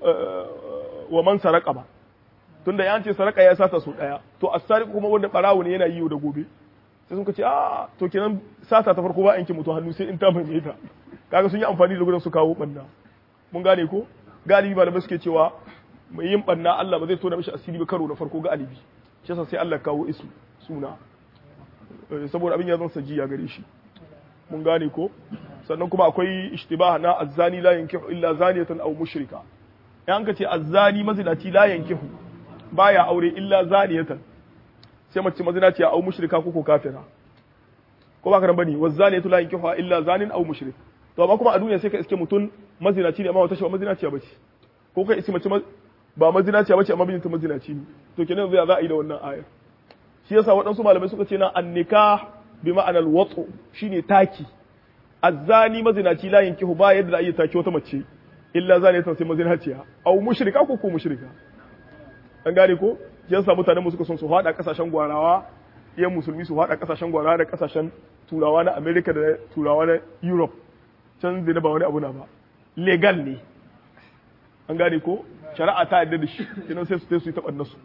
wa man saraka ba tunda ya ce saraka ya sata su daya to as-sariqu kuma wanda barawo ne yana yi yau da gobe sai suka ce a to kenan sata ta farko ba yanke mutu hannu sai in ta mai ta kaga sun yi amfani da gudan su kawo ɓanna mun gane ko galibi malamai suke cewa mai yin ɓanna Allah ba zai tona mishi asiri ba karo na farko ga alibi shi yasa sai Allah kawo isu suna saboda abin ya zan sajiya gare shi mun gane ko sannan kuma akwai ishtibah na azzani la yankihu illa zaniyatan aw mushrika yan ka ce azzani mazinaci la yankihu baya aure illa zaniyatan sai mace mazinaci aw mushrika ko ko kafira ko ba ka ran bane wazaniyatu la yankihu illa zanin aw mushrik to amma kuma a duniya sai ka iske mutun mazinaci ne amma wata shi ba mazinaciya bace ko kai iske mace ba mazinaciya bace amma bijinta mazinaci ne to kenan zai za a yi da wannan ayar shi yasa waɗansu malamai suka ce na annika bi ma'anar watsu shine taki azzani mazinaci la yankihu ba yadda za a iya taki wata mace illa zane ta sai mazinaciya au mushrika ko ko mushrika an gane ko shi yasa mutanen mu suka son su hada kasashen gwarawa yan musulmi su hada kasashen gwarawa da kasashen turawa na America da turawa na Europe can zai ba wani abu na ba legal ne an gane ko shari'a ta yarda da shi kenan sai su su yi taɓa nasu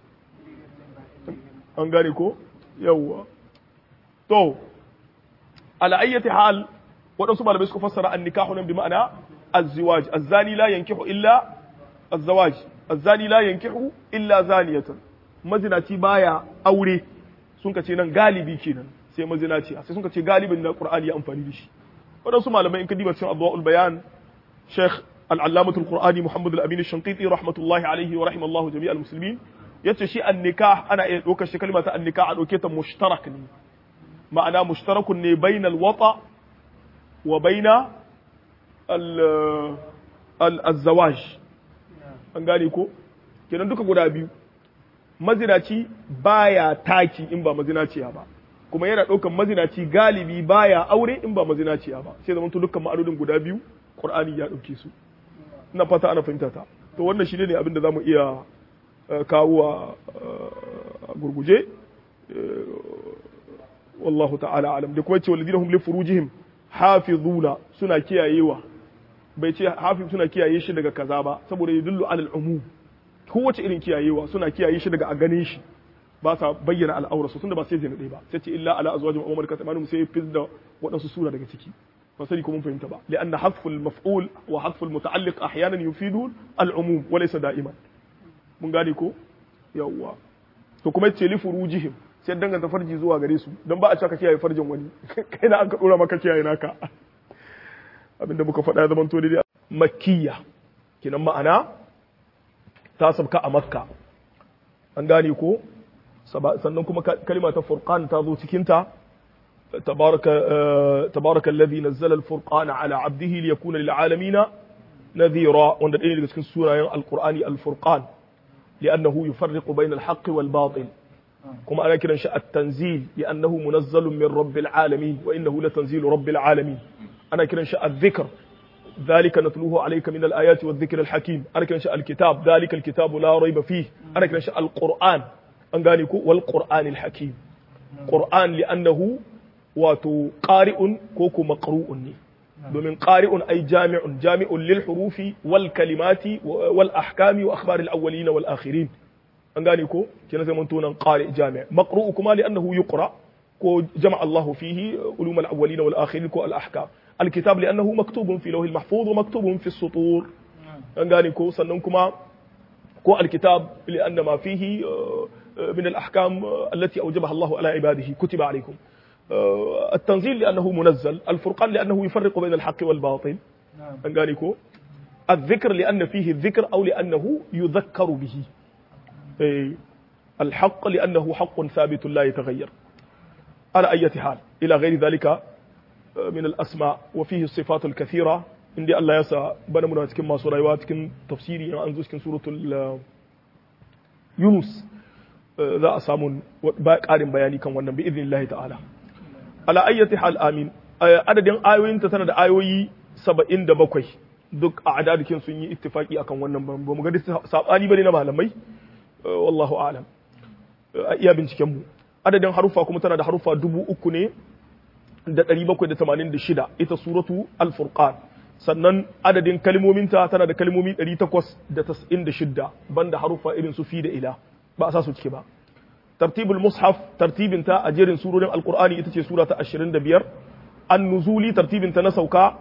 an gane ko yawwa to ala ayyati hal waɗansu malamai suka fassara an nikahu nan bi ma'ana az-ziwaj az-zani la yankihu illa az-zawaj az-zani la yankihu illa zaniyatan mazinaci baya aure sun ka ce nan galibi kenan sai mazinaci sai sun ka ce galibin da qur'ani ya amfani da shi waɗansu malamai in ka diba cikin adwaul bayan sheikh al-allamah al-qur'ani muhammad al-amin ash-shanqiti rahmatullahi alayhi wa rahimallahu jami'al muslimin yace shi annika ana iya ɗaukar shi kalma ta annika a ɗauke ta mushtarak ne ma'ana mushtarakun ne bainal wata wa baina al-zawaj an gane ko kenan duka guda biyu mazinaci baya taki in ba mazinaciya ba kuma yana ɗaukar mazinaci galibi baya aure in ba mazinaciya ba sai zama dukkan ma'anonin guda biyu qur'ani ya ɗauke su ina fata ana fahimta ta to wannan shi ne abin da zamu iya kawo a gurguje wallahu ta'ala alam da kuma ce walladina hum li furujihim hafizuna suna kiyayewa bai ce hafiz suna kiyaye shi daga kaza ba saboda yadullu alal umum kowace irin kiyayewa suna kiyaye shi daga a ganin shi ba sa bayyana al'aurarsu tunda ba sai zai nade ba sai ce illa ala azwajin umar ka tsamanu sai fiz da waɗansu sura daga ciki ba sani ko mun fahimta ba li'anna hadful maf'ul wa hadful muta'alliq ahyanan yufidu al-umum wa laysa da'iman mun gane ko yawwa to kuma ce li furujihim sai danganta farji zuwa gare su don ba a cewa ka kiyaye farjin wani kai na an ka dora maka kiyaye naka abinda muka faɗa ya zama to daidai makkiya kinan ma'ana ta sabka a makka an gane ko sannan kuma kalima ta furqan ta zo cikin ta تبارك تبارك الذي نزل الفرقان على عبده ليكون للعالمين نذيرا وان دين daga cikin sunayen alqur'ani alfurqan لانه يفرق بين الحق والباطل كما أنا كده شاء التنزيل لأنه منزل من رب العالمين وإنه لتنزيل رب العالمين أنا كده شاء الذكر ذلك نتلوه عليك من الآيات والذكر الحكيم أنا كده شاء الكتاب ذلك الكتاب لا ريب فيه أنا كده شاء القرآن أنقانيكو والقرآن الحكيم قرآن لأنه واتو قارئ كوكو مقروء domin ƙari'un ai jami'un jami'un lil hurufi wal kalimati wal ahkami wa akhbar al awwalin wal akhirin an gane ko kina sai mun tunan qari jami' maqru'u kuma li annahu yuqra ko jama'a Allah fihi ulum al awwalin wal akhirin ko al ahkam al kitab li annahu maktubun fi lawh al mahfuz wa maktubun fi sutur an gane ko sannan kuma ko alkitab li'anna ma fihi min al-ahkam allati awjabaha Allahu ala ibadihi kutiba alaykum التنزيل لأنه منزل الفرقان لأنه يفرق بين الحق والباطل أنقاليكو الذكر لأن فيه الذكر أو لأنه يذكر به الحق لأنه حق ثابت لا يتغير على أي حال إلى غير ذلك من الأسماء وفيه الصفات الكثيرة عندي الله يسا بنا منا cikin masu rayuwa cikin tafsiri an zo cikin suratul Yunus za a samu ƙarin bayani kan wannan bi idnillahi ta'ala ala ayyati hal amin adadin ayoyinta tana da ayoyi 77 duk a adadikin sun yi ittifaki akan wannan ba mu ga sabani bane na malamai wallahu a'lam a iya binciken mu adadin harufa kuma tana da harufa dubu uku ne da ɗari bakwai da tamanin da shida ita suratu al-furqan sannan adadin kalmominta tana da kalmomi ɗari takwas da tas'in da shidda banda harufa irin su fi da ila ba a sa su ciki ba tartibul mushaf tartibinta a jerin surorin alqur'ani ita ce sura ta 25 an-nuzuli tartibinta na sauka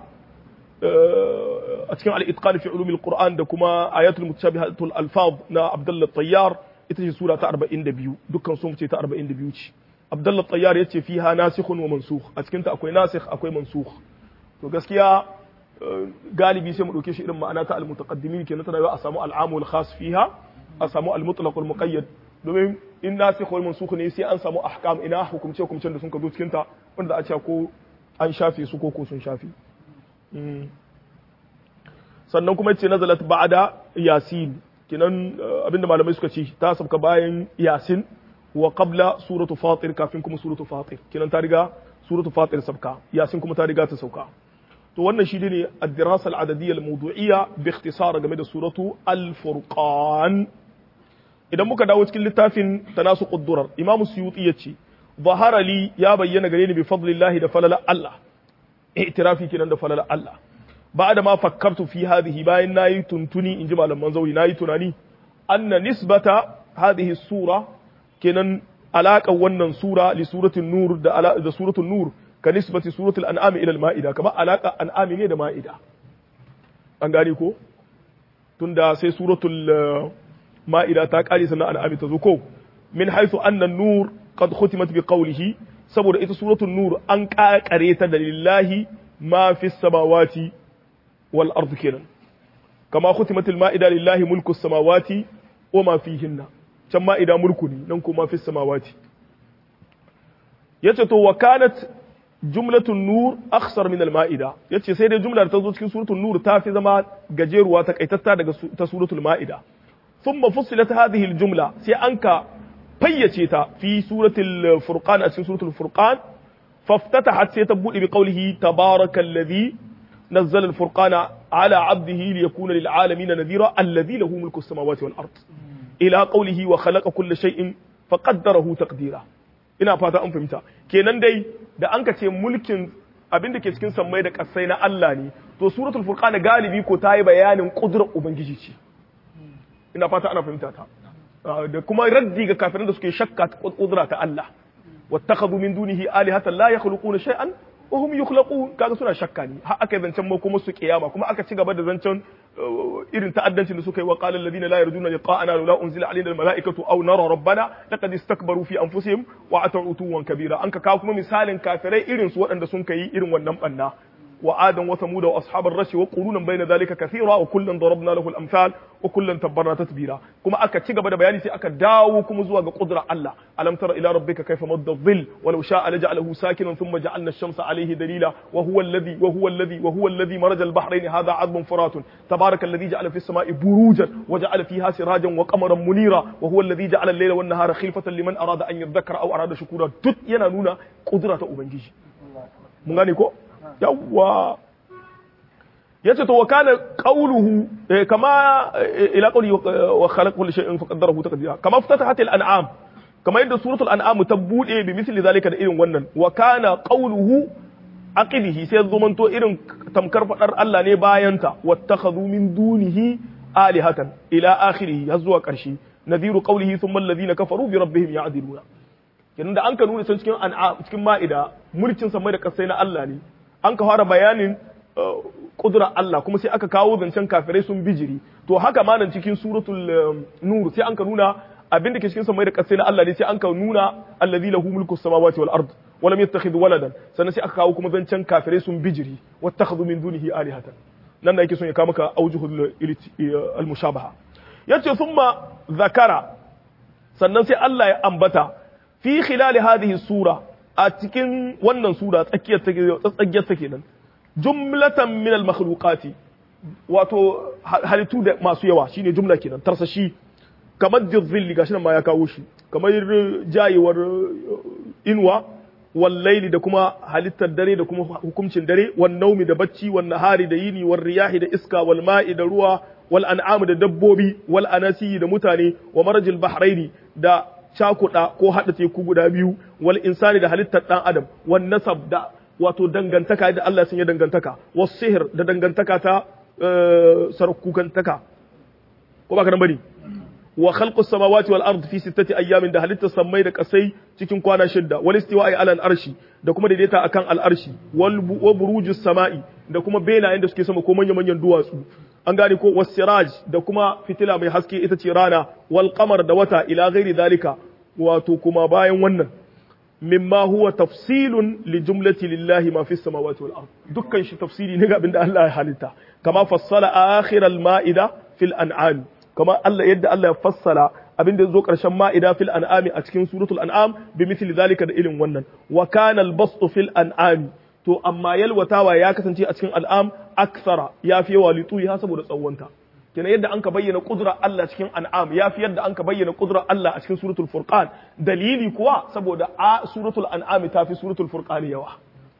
a cikin al-itqan fi ulumil qur'an da kuma ayatul mutashabihatul alfaz na abdullah tayyar ita ce sura ta 42 dukkan sun ce ta 42 ce abdullah tayyar yace fiha nasikhun wa mansukh a cikin ta akwai nasikh akwai mansukh to gaskiya galibi sai mu dauke shi irin ma'ana ta al-mutaqaddimin kenan tana a samu al-amu wal khas fiha a samu al-mutlaq wal muqayyad domin in nasikh wal mansukh ne sai an samu ahkam ina hukumce hukumcen da sun ka zo cikin ta wanda a ce ko an shafe su ko ko sun shafe sannan kuma yace nazalat ba'da yasin kinan abinda malamai suka ce ta sabka bayan yasin wa qabla suratu fatir kafin kuma suratu fatir kinan ta riga suratu fatir sabka yasin kuma ta riga ta sauka to wannan shi ne ad-dirasa al-adadiyya al-mawdu'iyya bi ikhtisar game da suratu al-furqan idan muka dawo cikin littafin tanasuqud durar imamu suyuti yace zahara li ya bayyana gare ni bi fadlillahi da falala Allah i'tirafi kenan da falala Allah بعد ما فكرت في هذه باين ناي تنتني إن جمال المنزوي ناي تناني أن نسبة هذه السورة كنن علاقة ونن سورة لسورة النور دا, دا سورة النور كنسبة سورة الأنعام إلى المائدة كما علاقة أنعام إلى المائدة أنغاني كو تندا سي سورة المائدة تاك آلي سنة أنعام تزوكو من حيث أن النور قد ختمت بقوله سبب إذا سورة النور أنكا كريتا لله ما في السماوات والأرض كنا كما ختمت المائدة لله ملك السماوات وما فيهن كما مائدة ملكني ننكو ما في السماوات يتتو وكانت جملة النور أخسر من المائدة يتي سيدة جملة تزوج في سورة النور تافي زما ججير واتك سورة المائدة ثم فصلت هذه الجملة سي أنك فيتيتا في سورة الفرقان أسين سورة الفرقان فافتتحت سيتبوء بقوله تبارك الذي نزل الفرقان على عبده ليكون للعالمين نذيرا الذي له ملك السماوات والأرض إلى قوله وخلق كل شيء فقدره تقديرا ina fata an fahimta kenan dai da an ka ce mulkin abin da ke cikin sammai da kasai na Allah ne to suratul furqan galibi ko ta yi bayanin kudurar ubangiji ce ina fata ana fahimta ta da kuma raddi ga kafirin da suke shakka kudura ta Allah wattakhadhu min dunihi alihatan la yakhluquna shay'an wa hum yukhlaqun kaga suna shakka ne har aka zancen ma kuma su kiyama kuma aka ci gaba da zancen irin ta'addancin da suka yi wa qala alladhina la yarjuna liqa'ana la unzila alaina almala'ikatu aw nara rabbana laqad istakbaru fi anfusihim wa ata'u tuwan kabira an ka kawo kuma misalin kafirai irin su waɗanda sun kai irin wannan banna وعادا وثمود واصحاب الرس وقرونا بين ذلك كثيرا وكلا ضربنا له الامثال وكلا تبرنا تتبيرا كما aka ci gaba da bayani sai aka dawo kuma zuwa ga qudrar Allah alam tara ila rabbika kayfa madda dhill walau sha'a laja'alahu sakinan thumma ja'alna ash-shamsa alayhi dalila wa huwa alladhi wa huwa alladhi wa huwa alladhi maraja al-bahrayn hadha 'adbun furatun tabaraka alladhi ja'ala fi as-sama'i burujan wa ja'ala fiha sirajan wa qamaran munira wa huwa alladhi ja'ala al-layla wan nahara khilfatan liman arada an yadhakkara aw arada shukura duk yana nuna qudra ta ubangiji mun gane ko yawwa yace to wa kana qawluhu kama ila qawli wa khalaqa kulli shay'in faqaddarahu taqdira kama ftatahat al-an'am kama yadda suratul an'am ta bude bi misli zalika da irin wannan wa kana qawluhu aqidihi sai zumanto irin tamkar fadar Allah ne bayanta wattakhadhu min dunihi alihatan ila akhirih har zuwa karshe nadhiru qawlihi thumma alladhina kafaru bi rabbihim ya'diluna kenan da an ka nuna cikin an'am cikin ma'ida mulkin samai da kasai na Allah ne an ka fara bayanin kudura Allah kuma sai aka kawo zancen kafirai sun bijiri to haka ma nan cikin suratul nur sai an ka nuna abin da ke cikin samai da kasai na Allah ne sai an ka nuna allazi lahu mulku samawati wal ard wa lam yattakhidh waladan sannan sai aka kawo kuma zancen kafirai sun bijiri wattakhadhu min dunihi alihatan nan da yake son ya kawo maka aujuhul al mushabaha yace thumma zakara sannan sai Allah ya ambata fi khilal hadhihi sura a cikin wannan sura tsakiyar take tsakiyar take nan jumlatan min al makhluqati wato halittu da masu yawa shine jumla kenan tarsashi kamar jirzilli gashi nan ma ya kawo shi kamar jayewar inuwa wallaili da kuma halittar dare da kuma hukuncin dare wan naumi da bacci wan nahari da yini wal riyahi da iska wal ma'i da ruwa wal an'am da dabbobi wal anasi da mutane wa marajil bahraini da cakuda ko hada teku guda biyu wal insani da halittar dan adam wan nasab da wato dangantaka da Allah sun yi dangantaka was sihir da dangantaka ta sarakukantaka ko ba ka nan bane wa khalqus samawati wal ard fi sittati ayyamin da halitta sammai da kasai cikin kwana shidda wal istiwa'i ala al arshi da kuma daidaita akan al arshi wal burujus sama'i da kuma benayen da suke sama ko manyan manyan duwatsu an gane ko was siraj da kuma fitila mai haske ita ce rana wal qamar da wata ila ghairi dalika wato kuma bayan wannan mimma huwa tafsilun li jumlati lillahi ma fi samawati wal ard dukkan shi tafsiri ne ga abinda Allah ya halitta kama fassala akhir al ma'ida fil an'am kama Allah yadda Allah ya fassala abin da zo karshen ma'ida fil an'ami a cikin suratul an'am bi mithli zalika da ilin wannan wa kana al bastu fil an'ami to amma yalwatawa ya kasance a cikin al'am aksara ya fi yawa litu ya saboda tsawonta kenan yadda an ka bayyana kudura Allah cikin an'am ya fi yadda an ka bayyana kudura Allah a cikin suratul furqan dalili kuwa saboda a suratul an'am ta fi suratul furqan yawa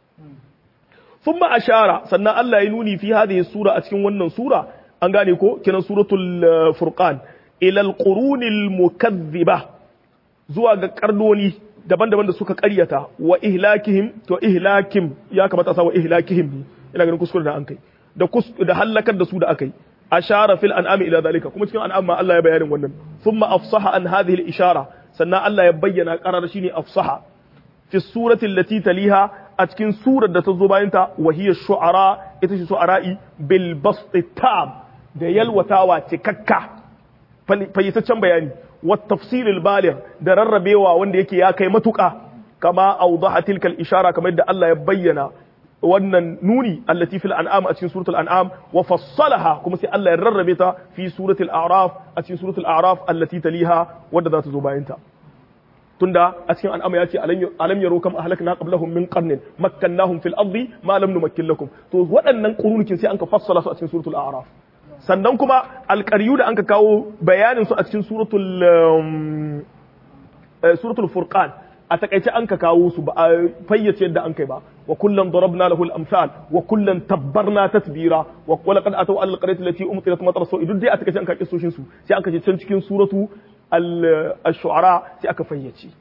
thumma ashara sannan Allah ya nuni fi hadhihi sura a cikin wannan sura an gane ko kiran suratul furqan ila alqurunil mukaththiba zuwa ga karnoni daban-daban da suka karyata wa ihlakihim to ihlakim ya kamata sa wa ihlakihim ina ganin kuskure da an kai da da halakar da su da akai ashara fil an'ami ila zalika kuma cikin an'am ma Allah ya bayanin wannan thumma afsaha an hadhihi al-ishara sannan Allah ya bayyana qarar shine afsaha fi surati allati taliha a cikin surar da ta zo bayan ta wa hiya shu'ara ita ce shu'ara'i bil basti tam da yalwatawa cikakka fayyataccen bayani wa tafsilil baligh da rarrabewa wanda yake ya kai matuka kama awdaha tilkal ishara kamar yadda Allah ya bayyana wannan nuni allati fil an'am a cikin suratul an'am wa fassalaha kuma sai Allah ya rarrabe ta fi suratul a'raf a cikin suratul a'raf allati taliha wadda za ta zo bayan ta tunda a cikin an'am ya ce alam yaro kam ahlakna qablahum min qarnin makkannahum fil ardi ma lam numakkin lakum to waɗannan qurunukin sai an ka fassala su a cikin suratul a'raf sannan kuma alƙaryu da an ka kawo bayanin su a cikin suratul suratul furqan a takaice an ka kawo su ba a fayyace yadda an kai ba wa kullum darabna lahu al-amsal wa kullum tabbarna tatbira wa laqad ataw al-qaryati allati umtirat matar so idan dai a takaice an ka kissoshin su sai an ka ce can cikin suratu al-shu'ara sai aka fayyace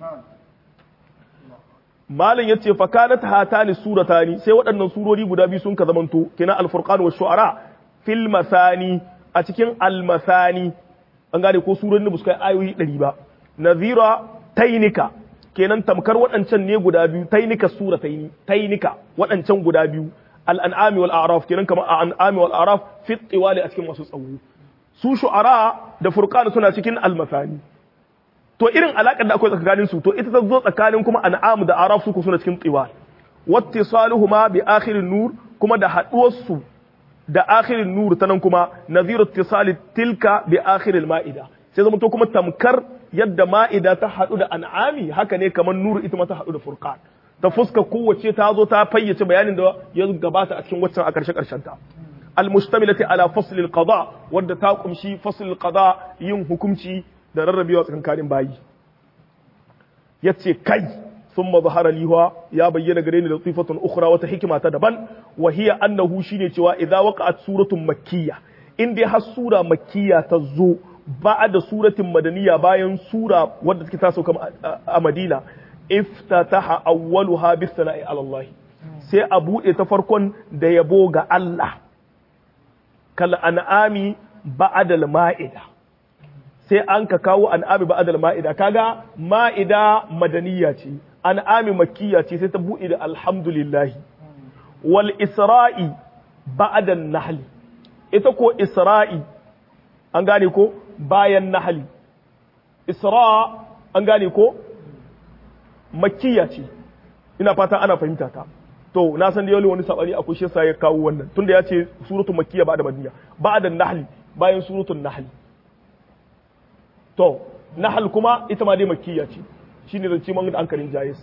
malin yace fa kanat hatani suratani sai waɗannan surori guda biyu sun ka zamanto kina al-furqan wa shu'ara fil masani a cikin al-masani an gane ko surorin da ba su kai ayoyi 100 ba nazira tainika kenan tamkar waɗancan ne guda biyu tainika sura taini tainika waɗancan guda biyu al'an'ami wal a'raf kenan kamar al'an'ami wal a'raf fi tiwali a cikin masu tsawo su shu'ara da furqan suna cikin almasani to irin alakar da akwai tsakanin su to ita ta zo tsakanin kuma an'am da a'raf su suna cikin tiwal wattisaluhuma bi akhirin nur kuma da haduwar su da akhirin nur ta nan kuma nadhiru ittisali tilka bi akhiril ma'ida sai zama to kuma tamkar yadda ma'ida ta haɗu da an'ami haka ne kamar nuru ita ma ta haɗu da furqan ta fuska kowace ta zo ta fayyace bayanin da ya gabata a cikin waccan a ƙarshe ƙarshen ta almustamilati ala fasl alqada wadda ta kumshi fasl alqada yin hukunci da rarrabewa tsakankanin bayi yace kai thumma zahara liha ya bayyana gare ni da sifatun ukhra wata hikima ta daban wa hiya annahu shine cewa idza waqa'at suratun makkiyya in dai har sura makkiyya ta zo ba da suratin madaniya bayan sura wadda take ta sauka a Madina iftataha awwaluha bis sana'i ala Allah sai a bude ta farkon da yabo ga Allah kal an'ami ba'da al ma'ida sai an ka kawo an'ami ba'da al ma'ida kaga ma'ida madaniya ce an'ami makkiya ce sai ta bude da alhamdulillah wal isra'i ba'dan nahli ita ko isra'i an gane ko bayan nahli isra an gane ko makkiya ce ina fata ana fahimta ta to na san da yau wani sabani akwai shi yasa ya kawo wannan tunda ya ce suratul makkiya ba da madaniya ba'da nahli bayan suratul nahli to nahl kuma ita ma dai makkiya ce shine zance man da ankarin jayis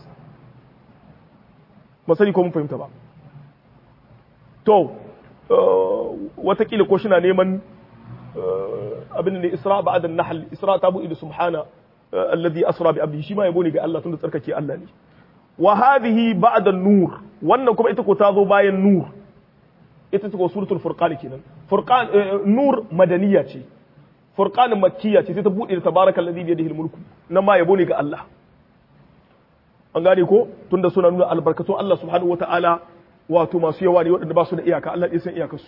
ba sani ko mun fahimta ba to watakila ko shina neman abin da isra ba'da nahl isra tabu ila subhana alladhi asra bi abdihi shi ma yabo ne ga Allah tunda tsarkake Allah ne wa hadhihi ba'da nur wannan kuma ita ko ta zo bayan nur ita ce ko suratul furqan kenan furqan nur madaniya ce furqan makkiya ce sai ta bude da tabarakallazi bi yadihi mulku nan ma yabo ne ga Allah an gane ko tunda suna nuna albarkatun Allah subhanahu wataala wato masu yawa ne waɗanda ba su da iyaka Allah ya san iyakarsu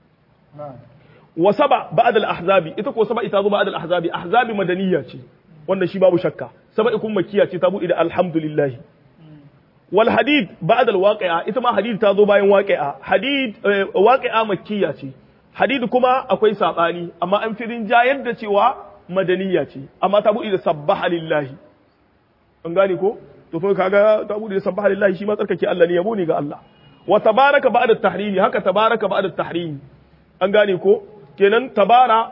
wa saba ba'da al-ahzabi ita ko saba ita zo ba'da al-ahzabi ahzabi madaniya ce wannan shi babu shakka saba ikun makkiya ce ta bude da alhamdulillah wal hadid ba'da al waqi'a ita ma hadid ta zo bayan waqi'a hadid waqi'a makkiya ce hadid kuma akwai sabani amma an firin jayar da cewa madaniya ce amma ta bude da sabbaha lillahi an gane ko to fa kaga ta bude da sabbaha lillahi shi ma tsarkake Allah ne yabo ne ga Allah wa tabaraka ba'da tahrimi haka tabaraka ba'da tahrimi an gane ko kenan tabara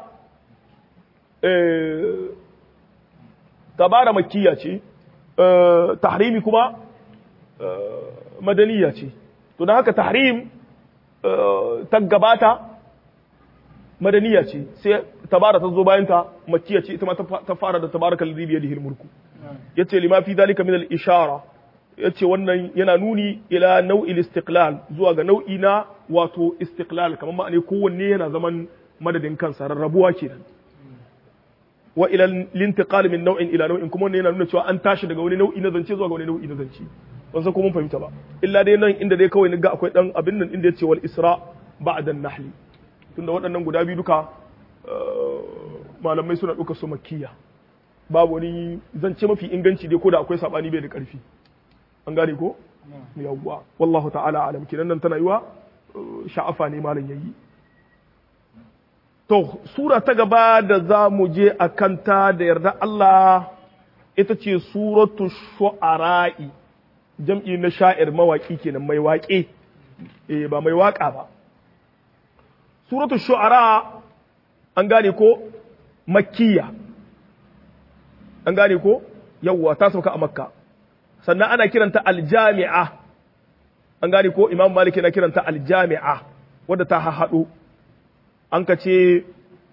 eh tabara makkiya ce tahrimi kuma madaniya ce to da haka tahrim ta gabata madaniya ce sai tabara ta zo bayan ta makkiya ce ita ma ta fara da tabarakal ladhi bi yadihi mulku yace lima fi dalika min al ishara yace wannan yana nuni ila nau'il istiqlal zuwa ga nau'i na wato istiqlal kamar ma'ane kowanne yana zaman madadin kansa rarrabuwa kenan wa ila lintiqal min nau'in ila nau'in kuma wannan yana nuna cewa an tashi daga wani nau'i na zance zuwa ga wani nau'i na zance ban san ko mun fahimta ba illa dai nan inda dai kawai ga akwai dan abin nan inda yace wal isra ba'da an-nahl tunda waɗannan guda biyu duka malamai suna ɗauka su makkiya babu wani zance mafi inganci dai ko da akwai sabani bai da ƙarfi an gane ko yawwa wallahu ta'ala alam kinan nan tana yiwa sha'afa ne malam yayi To, Sura ta gaba da za mu je a kanta da yarda Allah ita ce Suratu Shu'ara'i, jam'i na sha'ir mawaƙi kenan mai waƙe, eh ba mai waƙa ba. Suratu Shu'ara an gane ko Makkiya, an gane ko yawwa ta sauka a Makka, sannan ana kiranta Aljami'a, an gane ko Imam Malik na kiranta Aljami'a, wadda ta hahaɗo. an ka ce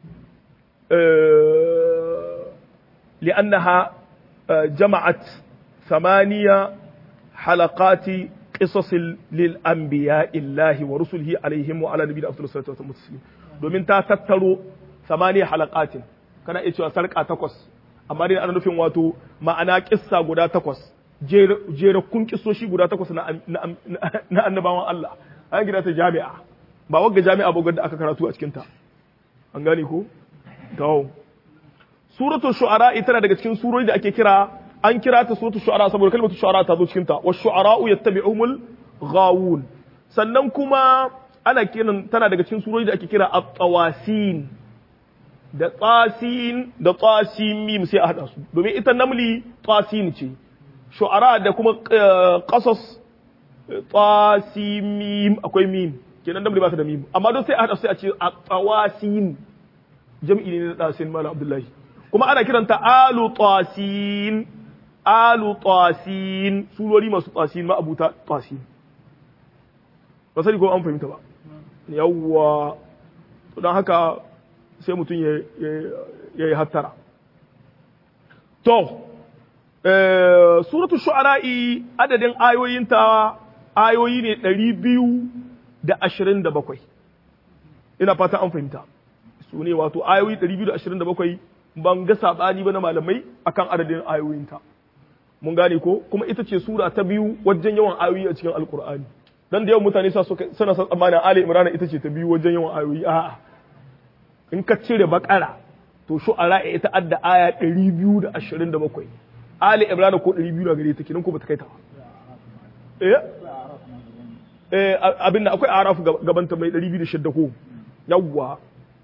li'annaha jama'at samaniya halakati qisasil lil anbiya illahi wa rusulihi alaihim wa ala nabiyina afdalus salatu wa muslim domin ta tattaro samaniya halaqatin kana iya cewa sarka takwas amma dai ana nufin wato ma'ana kissa guda takwas jerakkun kissoshi guda takwas na annabawan Allah an gida ta jami'a ba wagga jami'a ba da aka karatu a cikinta an gane ko to suratu shu'ara ita daga cikin surori da ake kira an kira ta suratu shu'ara saboda kalmatu shu'ara ta zo cikin ta wa shu'ara'u yattabi'umul ghawun sannan kuma ana kiran tana daga cikin surori da ake kira at-tawasin da tsasin da tsasin mim sai a hada su domin ita namli tsasin ce shu'ara da kuma qasas tsasin mim akwai mim kenan damri ba ta da mim amma don sai a hada sai a ce a tawasin jam'i ne na dasin mala abdullahi kuma ana kiranta alu tasin alu tasin surori masu tasin ma abuta tasin ba sani ko an fahimta ba yawwa to don haka sai mutum ya yi hattara to suratul shu'ara'i adadin ayoyinta ayoyi ne ɗari biyu da ashirin da bakwai ina fata an fahimta su ne wato ayoyi ɗari biyu da ashirin da bakwai ban ga saɓani ba na malamai akan adadin ayoyinta mun gane ko kuma ita ce sura ta biyu wajen yawan ayoyi a cikin alkur'ani dan da yawan mutane suna son tsammanin ali imrana ita ce ta biyu wajen yawan ayoyi a'a in ka cire bakara to shu'ara ita adda aya ɗari biyu da ashirin da bakwai ali imrana ko ɗari biyu na gare ta kenan ko bata kai ta ba eh abin da akwai araf gabanta mai 206 ko yawwa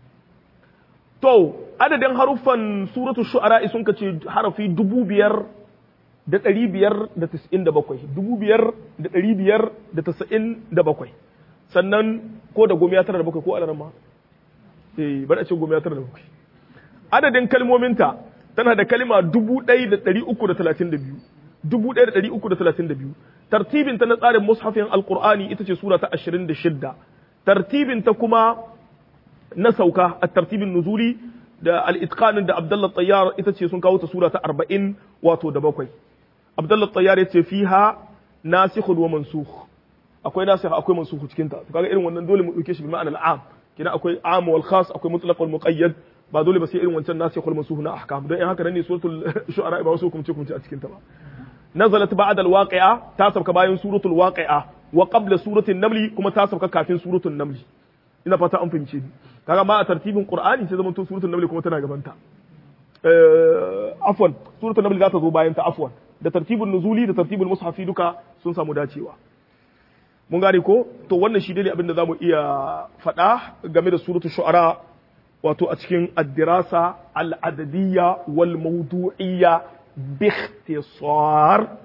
to adadin haruffan suratul shu'ara sun kace harafi dubu biyar da ɗari biyar da tasa'in da bakwai dubu biyar da ɗari biyar da tasa'in da bakwai sannan ko da goma ya tara da bakwai ko alarma eh bari a ce goma ya tara da bakwai adadin kalmominta tana da kalma dubu ɗaya da ɗari uku da talatin da biyu dubu ɗaya da ɗari uku da talatin da biyu tartibin ta na tsarin mushafin alqur'ani ita ce sura ta ashirin da shidda tartibin ta kuma na sauka a tartibin nuzuli da al-itqanin da Abdullah Tayyar ita ce sun kawo ta sura ta 40 wato da bakwai Abdullah Tayyar yace fiha nasikhun wa mansukh akwai nasikh akwai mansukh cikin ta to kaga irin wannan dole mu dauke shi bi ma'anar am kina akwai am wal khas akwai mutlaq wal muqayyad ba dole ba sai irin wancan nasikh wal mansukh na ahkam dan in haka ne suratul shu'ara ba wasu kumce kumce a cikin ta ba nazalat ba'da al waqi'a ta sauka bayan suratul waqi'a wa qabla suratul naml kuma ta sauka kafin suratul naml ina fata an fahimce ni kaga ma a tartibin qur'ani sai zaman to suratul naml kuma tana gabanta eh afwan suratul naml za ta zo bayan ta afwan da tartibin nuzuli da tartibin mushafi duka sun samu dacewa mun gane ko to wannan shi dai abin da zamu iya faɗa game da suratul shu'ara wato a cikin ad-dirasa al-adadiyya wal mawdu'iyya bi ikhtisar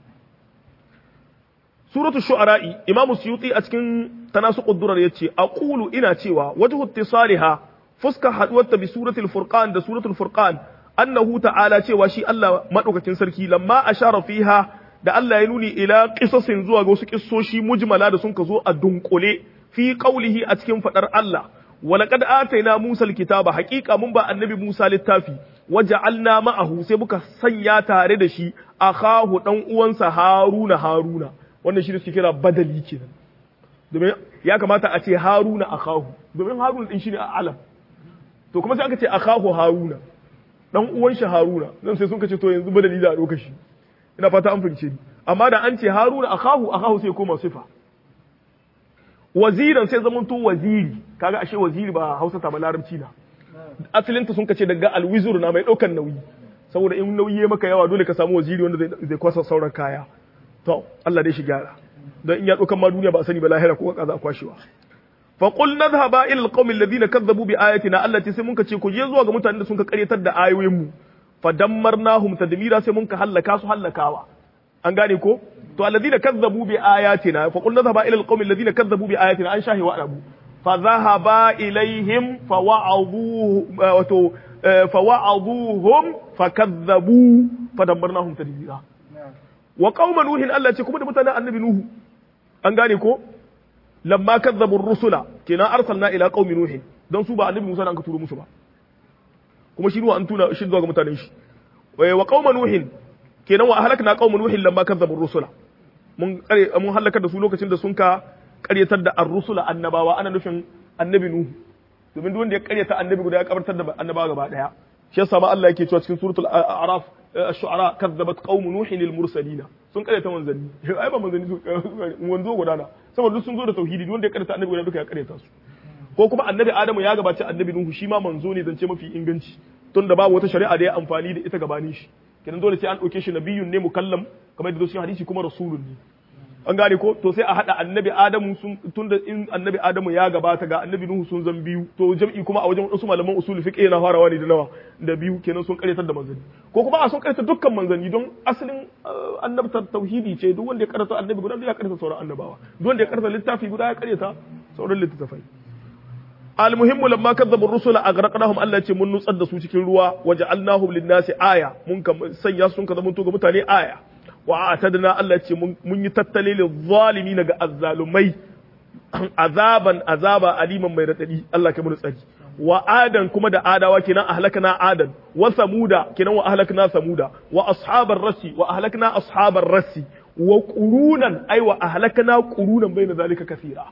suratul shu'ara'i imam suyuti a cikin tanasuqud durar yace aqulu ina cewa wajhu ittisaliha fuska haduwarta bi suratul furqan da suratul furqan annahu ta'ala cewa shi Allah madaukakin sarki lamma ashara fiha da Allah ya nuni ila qisasin zuwa ga wasu kissoshi mujmala da sun ka zo a dunkule fi qaulihi a cikin fadar Allah walaqad ataina Musa alkitaba haqiqa mun ba annabi Musa littafi waja'alna ma'ahu sai muka sanya tare da shi akahu dan uwansa Haruna Haruna wannan shi suke kira badali kenan domin ya kamata a ce haruna akahu domin haruna din shine a alam to kuma sai aka ce akahu haruna dan uwan shi haruna nan sai sun kace to yanzu badali da a doka shi ina fata an fahimce ni amma da an ce haruna akahu akahu sai koma sifa waziran sai zaman to waziri kaga ashe waziri ba Hausa ta ba larabci na asalinta sun kace daga alwizur na mai daukan nauyi saboda in nauyi ya maka yawa dole ka samu waziri wanda zai kwasa sauran kaya to Allah dai shi gyara don in ya ɗaukan ma duniya ba a sani ba lahira ko kaza a kwashewa fa qul nadhhaba ila alqawmi alladhina kazzabu bi ayatina allati sai mun ka ce ku je zuwa ga mutanen da sun ka karyatar da ayoyin mu fa dammarnahum tadmira sai mun ka hallaka su hallakawa an gane ko to alladhina kazzabu bi ayatina fa qul nadhhaba ila alqawmi alladhina kazzabu bi ayatina an shahi wa arabu fa dhahaba ilaihim fa wa'aduhu wato fa wa'aduhum fa kazzabu fa dammarnahum tadmira wa qauma nuhin Allah ce kuma da mutanen annabi nuhu an gane ko lamma kazzabu rusula kenan arsalna ila qaumi nuhin don su ba annabi Musa an ka turo musu ba kuma shi an tuna shi zuwa ga mutanen shi wa qauma nuhin kenan wa ahlakna qauma nuhin lamma kazzabu rusula mun kare mun halakar da su lokacin da sun ka karyatar da ar-rusula annabawa ana nufin annabi nuhu domin duk wanda ya karyata annabi guda ya kabartar da annabawa gaba daya shi yasa ma Allah yake cewa cikin suratul a'raf الشعراء كذبت قوم نوح المرسلين sun karyata manzanni ai ba manzanni su wanzo gudana saboda sun zo da tauhidi wanda ya karyata annabi guda duka ya karyata su ko kuma annabi adamu ya gabaci annabi nuhu shi ma manzo ne zance mafi inganci tun da babu wata shari'a da ya amfani da ita gabanin shi kenan dole sai an dauke shi nabiyun ne mukallam kamar yadda cikin hadisi kuma rasulun ne an gane ko to sai a hada annabi adamu sun tunda in annabi adamu ya gabata ga annabi nuhu sun zan biyu to jam'i kuma a wajen wasu malaman usul fiqh na farawa ne da nawa da biyu kenan sun karyatar da manzanni ko kuma a sun karyata dukkan manzanni don asalin annabtar tauhidi ce duk wanda ya karyata annabi guda ya karyata sauran annabawa duk wanda ya karyata littafi guda ya karyata sauran littattafai almuhimmu lamma kadzabu rusula aghraqnahum Allah ce mun nutsar da su cikin ruwa waja'alnahum lin-nasi aya mun ka sanya sun ka zamanto ga mutane aya wa atadna Allah ce mun yi tattale lil zalimin ga azzalumai azaban azaba aliman mai radadi Allah ka mun tsari wa adan kuma da adawa kenan ahlakna adan wa samuda kenan wa ahlakna samuda wa ashabar rasi wa ahlakna ashabar rasi wa qurunan ay wa ahlakna qurunan bayna zalika kaseera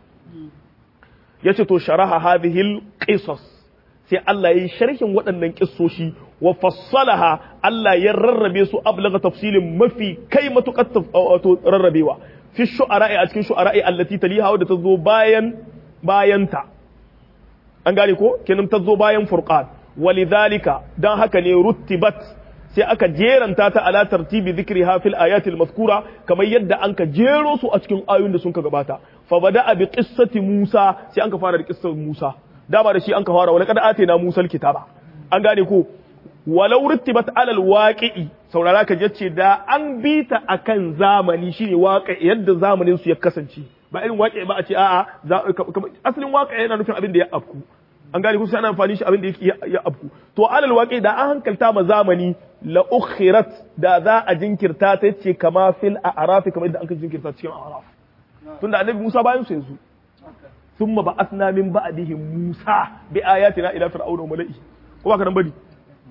yace to sharaha hadhihi qisas sai Allah yayi sharhin waɗannan kissoshi wa fassalaha Allah ya rarrabe su ablaga tafsilin mafi kai matukar wato rarrabewa fi shu'ara'i a cikin shu'ara'i allati taliha wadda ta zo bayan bayanta an gane ko kenan ta zo bayan furqan walidhalika dan haka ne ruttibat sai aka jeranta ta ala tartibi dhikriha fil ayati al mazkura kamar yadda an ka jero su a cikin ayoyin da sun ka gabata fa bada bi qissati Musa sai an ka fara da qissar Musa dama da shi an ka fara wala kad atina Musa alkitaba an gane ko walau rittibat alal waqi'i saurara ka yace da an bita akan zamani shine waqi yadda zamanin su ya kasance ba irin waqi ba a ce a'a asalin waqi yana nufin abin da ya afku an gane ku sai ana amfani shi abin da ya afku to alal waqi da an hankalta ma zamani la ukhirat da za a jinkirta ta yace kama fil a'raf kamar yadda an ka jinkirta cikin a'raf tunda annabi Musa bayan su yanzu thumma ba'athna min ba'dihim Musa bi ayatina ila fir'auna wa mala'i ko ba ka nan bari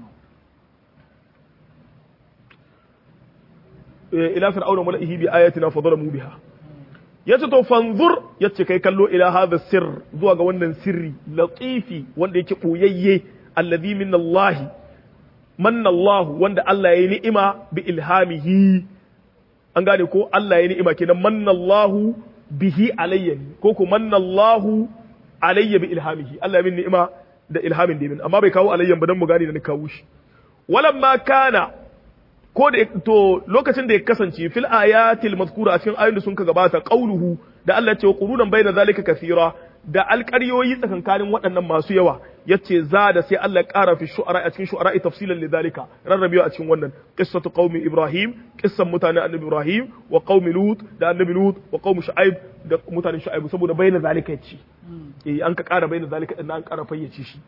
ila fir'auna mala'ihi bi ayatina fa zalamu biha yace to fanzur yace kai kallo ila hadha sir zuwa ga wannan sirri latifi wanda yake boyayye alladhi min Allah manna Allah wanda Allah yayi ni'ima bi ilhamihi an gane ko Allah yayi ni'ima kenan manna Allah bihi alayya ko ko manna Allah alayya bi ilhamihi Allah ya min ni'ima da ilhamin da min amma bai kawo alayyan ba dan mu gane da ni kawo shi walamma kana ko da to lokacin da ya kasance fil ayatil mazkura a cikin ayoyin da sun ka gabata qauluhu da Allah ce qurunan bayna zalika kathira da alƙaryoyi tsakankanin waɗannan masu yawa yace za da sai Allah ƙara fi shu'ara a cikin shu'ara tafsilan lidhalika rarrabewa a cikin wannan qissatu qaumi ibrahim qissan mutanen annabi ibrahim wa qaumi lut da annabi lut wa qaumi shu'aib da mutanen shu'aib saboda bayna zalika yace eh an ka ƙara bayna zalika din an ƙara fayyace shi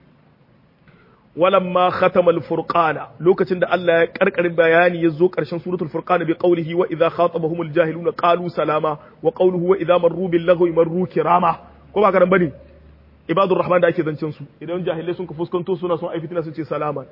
ولما ختم الفرقان لوكتين ده الله قرقر بياني يزو قرشن سورة الفرقان بقوله وإذا خاطبهم الجاهلون قالوا سلاما وقوله وإذا مروا باللغو مروا كراما كما كان بني عباد الرحمن da ake zancen su idan jahilai sun ka fuskanto suna son ai fitina sun ce salama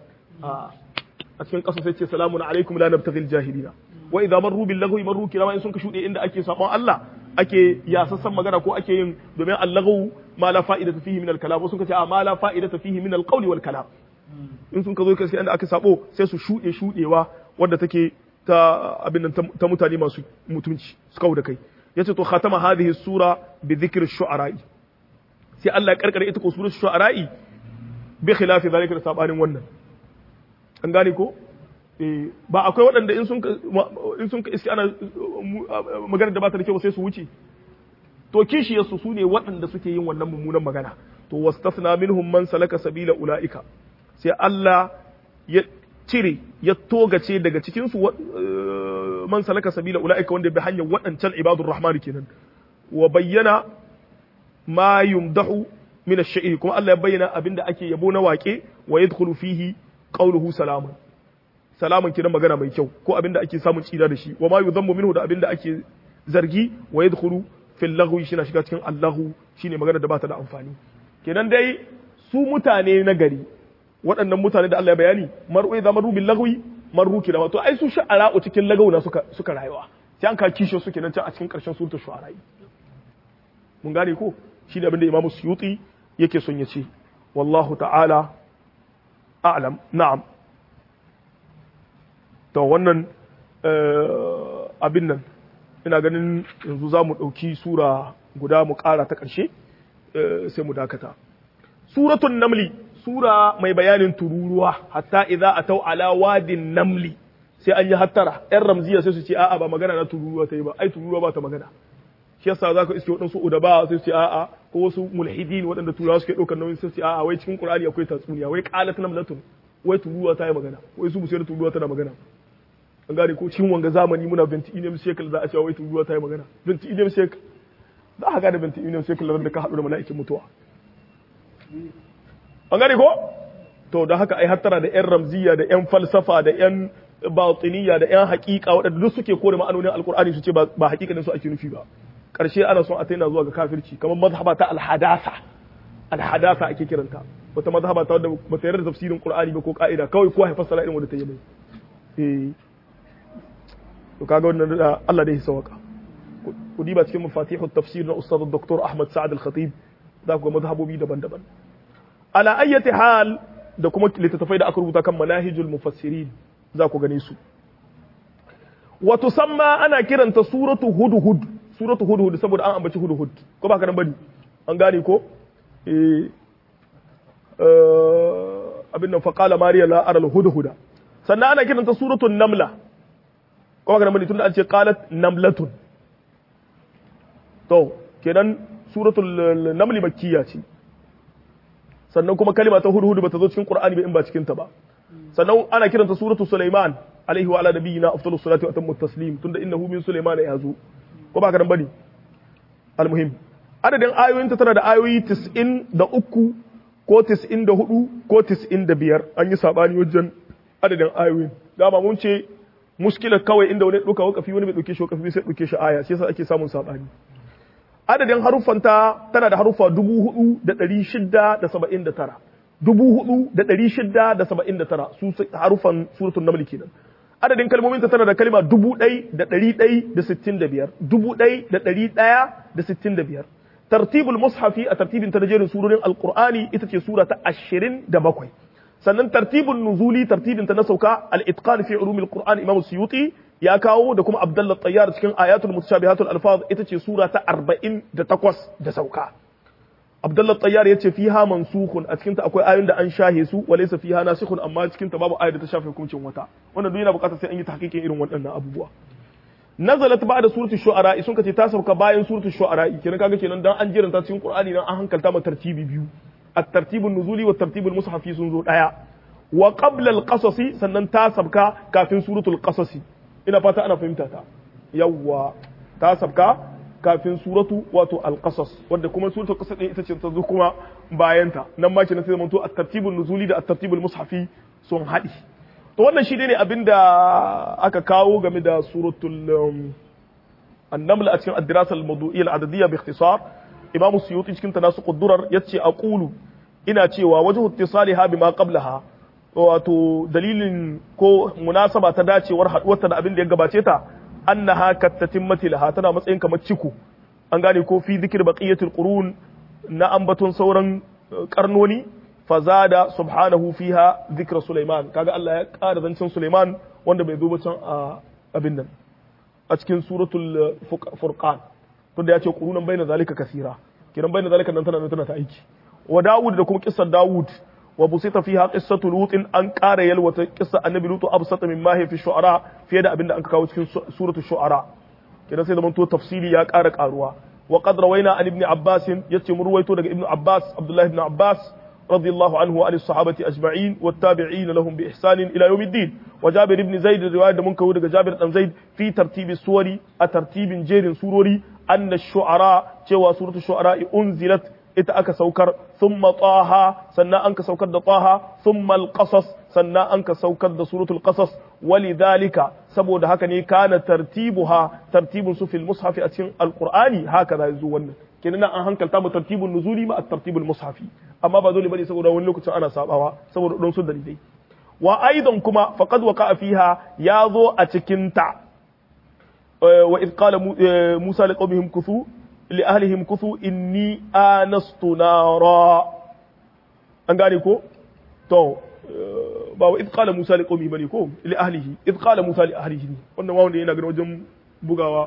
a cikin kasu sai ce salamun alaikum la nabtaghil jahilina wa idza marru bil lagwi marru kirama in sun ka shude inda ake sabon Allah ake yasassan magana ko ake yin domin allahu ma la fa'idata fihi min al kalam sun ka ce a ma la fa'idata fihi min al qawli wal kalam in sun ka zo kai inda aka sabo sai su shuɗe shuɗewa wadda take ta abin nan ta mutane masu mutunci su kawo da kai yace to khatama hadhihi sura bi dhikri shu'ara'i sai Allah ya karkare ita ko surar shu'ara'i bi khilafi zalika da sabanin wannan an gane ko ba akwai waɗanda in sun in sun iski ana magana da ba ta da kyau sai su wuce to kishiyarsu su ne waɗanda suke yin wannan mummunan magana to wastasna minhum man salaka sabila ulaika sai Allah ya cire ya togace daga cikinsu man salaka sabila ula'ika wanda bi hanyar waɗancan ibadur rahman kenan wa bayyana ma yumdahu min ash-sha'ir kuma Allah ya bayyana abinda ake yabo na waƙe wa yadkhulu fihi qawluhu salaman salaman kiran magana mai kyau ko abinda ake samun tsira da shi wa ma yudhammu minhu da abinda ake zargi wa yadkhulu fil laghwi shi na shiga cikin allahu shine magana da ba ta da amfani kenan dai su mutane na gari waɗannan mutane da Allah ya bayani mar'u idza maru bil lagwi maru kila to ai su sha'ara'u cikin lagauna suka suka rayuwa sai an ka kishe su kenan can a cikin ƙarshen suratul shu'ara mun gane ko shi da abinda Imam Suyuti yake son ya ce wallahu ta'ala a'lam na'am to wannan abin nan ina ganin yanzu za mu ɗauki sura guda mu ƙara ta ƙarshe sai mu dakata suratun namli sura mai bayanin tururuwa hatta idza atau ala wadin namli sai an yi hattara yan ramziya sai su ce a'a ba magana na tururuwa ta yi ba ai tururuwa ba ta magana shi yasa za ka iske waɗansu udaba sai su ce a'a ko wasu mulhidin waɗanda turawa suke ɗaukar nauyin sai su ce a'a wai cikin qur'ani akwai tatsuniya wai qalat namlatun wai tururuwa ta yi magana wai su busai da tururuwa tana magana an gane ko cikin wanga zamani muna 20 ilim shekal za a cewa wai tururuwa ta yi magana 20 ilim shekal za a gane 20 ilim shekal da ka haɗu da mala'ikin mutuwa an gane ko to da haka ai hattara da yan ramziya da yan falsafa da yan batiniya da yan hakika waɗanda duk suke kore ma'anonin alkur'ani su ce ba hakikanin su ake nufi ba karshe ana son a taina zuwa ga kafirci kamar mazhaba ta alhadasa alhadasa ake kiranta wata mazhaba ta wadda ba ta yarda tafsirin qur'ani ba ko ka'ida kawai kowa ya fassara irin wanda ta yi mai eh to kaga wannan da Allah da ya sawaka ku diba cikin mafatihu tafsir na ustad dr Ahmad Sa'ad al-Khatib za ku ga mazhabobi daban-daban ala ayyati hal da kuma littattafai da aka rubuta kan manahijul mufassirin za ku gane su wa tusamma ana kiranta suratu hudhud suratu hudhud saboda an ambaci hudhud ko ba ka nan bane an gane ko eh abin nan faqala mariya la ara hudhuda sannan ana kiranta suratu namla ko ba ka nan bane tunda an ce qalat namlatun to kenan suratul naml makkiya ce sannan kuma kalima ta hudhud bata zo cikin qur'ani ba in ba cikin ta ba sannan ana kiranta suratul sulaiman alaihi wa ala nabiyina afdalus salati wa atammu taslim tunda innahu min sulaiman ya zo ko ba ka nan bane almuhim adadin ayoyinta tana da ayoyi 93 ko 94 ko 95 an yi sabani wajen adadin ayoyin dama mun ce muskila kawai inda wani ɗauka wakafi wani bai ɗauke shi wakafi sai ɗauke shi aya sai yasa ake samun sabani adadin haruffanta tana da haruffa dubu hudu da ɗari shida da saba'in da tara dubu hudu da ɗari shida da saba'in da tara su haruffan suratun namli kenan adadin kalmominta tana da kalma dubu ɗai da ɗari ɗai da sittin da biyar dubu ɗai da ɗari ɗaya da sittin da biyar tartibul mushafi a tartibin ta da jerin surorin alqur'ani ita ce sura ta ashirin da bakwai sannan tartibun nuzuli tartibin ta na sauka al-itqan fi ulumil qur'an imam suyuti ya kawo da kuma abdullah tayyar cikin ayatul mutashabihatul alfaz ita ce sura ta 48 da sauka abdullah tayyar yace fiha mansukhun a cikin ta akwai ayoyin da an shahe su wa laysa fiha nasikhun amma cikin ta babu ayar da ta shafe hukuncin wata wannan duk yana bukatar sai an yi tahqiqin irin waɗannan abubuwa nazalat ba'da suratul shu'ara sun kace ta sauka bayan suratul shu'ara kenan kaga kenan dan an jiranta cikin qur'ani nan an hankalta ma tartibi biyu الترتيب النزولي والترتيب المصحفي سنزو دايا وقبل القصص sannan ta sabka kafin suratul qasas ina fata ana fahimta ta yawa ta sabka kafin suratu wato al-qasas wanda kuma suratul qasas din ita ce ta zo kuma bayan ta nan ma kenan sai zamanto at-tartibun nuzuli da at-tartibul mushafi sun haɗi to wannan shi ne abinda aka kawo game da suratul an-naml a cikin ad-dirasa al-mawdu'iyya al-adadiyya bi ikhtisar imamu suyuti cikin tanasu quddurar yace aqulu ina cewa wajhu ittisaliha bima qablaha wato dalilin ko munasaba ta dacewar haduwarta da abin da ya gabace ta annaha kattatimmati laha tana matsayin kamar ciku an gane ko fi dhikr baqiyatil qurun na ambaton sauran karnoni fazada subhanahu fiha dhikra sulaiman kaga Allah ya ƙara zancen sulaiman wanda bai zo ba can a abin nan a cikin suratul furqan tunda ya ce qurunan bayna zalika kasira kiran bayna zalika nan tana tana ta aiki wa Dawud da kuma kissar Dawud wa busita fiha qissatu Lut an ƙara yalwata kissa annabi Lut absata min ma fi shu'ara fiye da abinda an kawo cikin suratul shu'ara kiran sai zaman to tafsiri ya ƙara ƙaruwa wa qad rawaina an ibn Abbas yace mu ruwaito daga ibn Abbas Abdullah ibn Abbas رضي الله عنه وعن الصحابة أجمعين والتابعين لهم بإحسان إلى يوم الدين وجابر بن زيد رواية منك ودق جابر بن زيد في ترتيب السور أترتيب جير سوروري أن الشعراء جوا سورة الشعراء أنزلت ita aka saukar thumma taha sannan an ka saukar da taha thumma alqasas sannan an ka saukar da suratul qasas walidhalika saboda haka ne kana tartibuha tartibun su fil mushaf a cikin alqur'ani haka da yazo wannan kenan an hankalta mu tartibun nuzuli ma at-tartibul mushafi amma ba dole bane saboda wani lokacin ana sabawa saboda don su dalilai wa aidan kuma faqad waqa fiha ya zo a cikin ta wa id qala musa liqawmihim kuthu li ahlihim kuthu inni anastu nara an gane ko to ba wa id qala musa liqawmihi bane ko li ahlihi id qala musa li ahlihi wannan ma wanda yana ganin wajen bugawa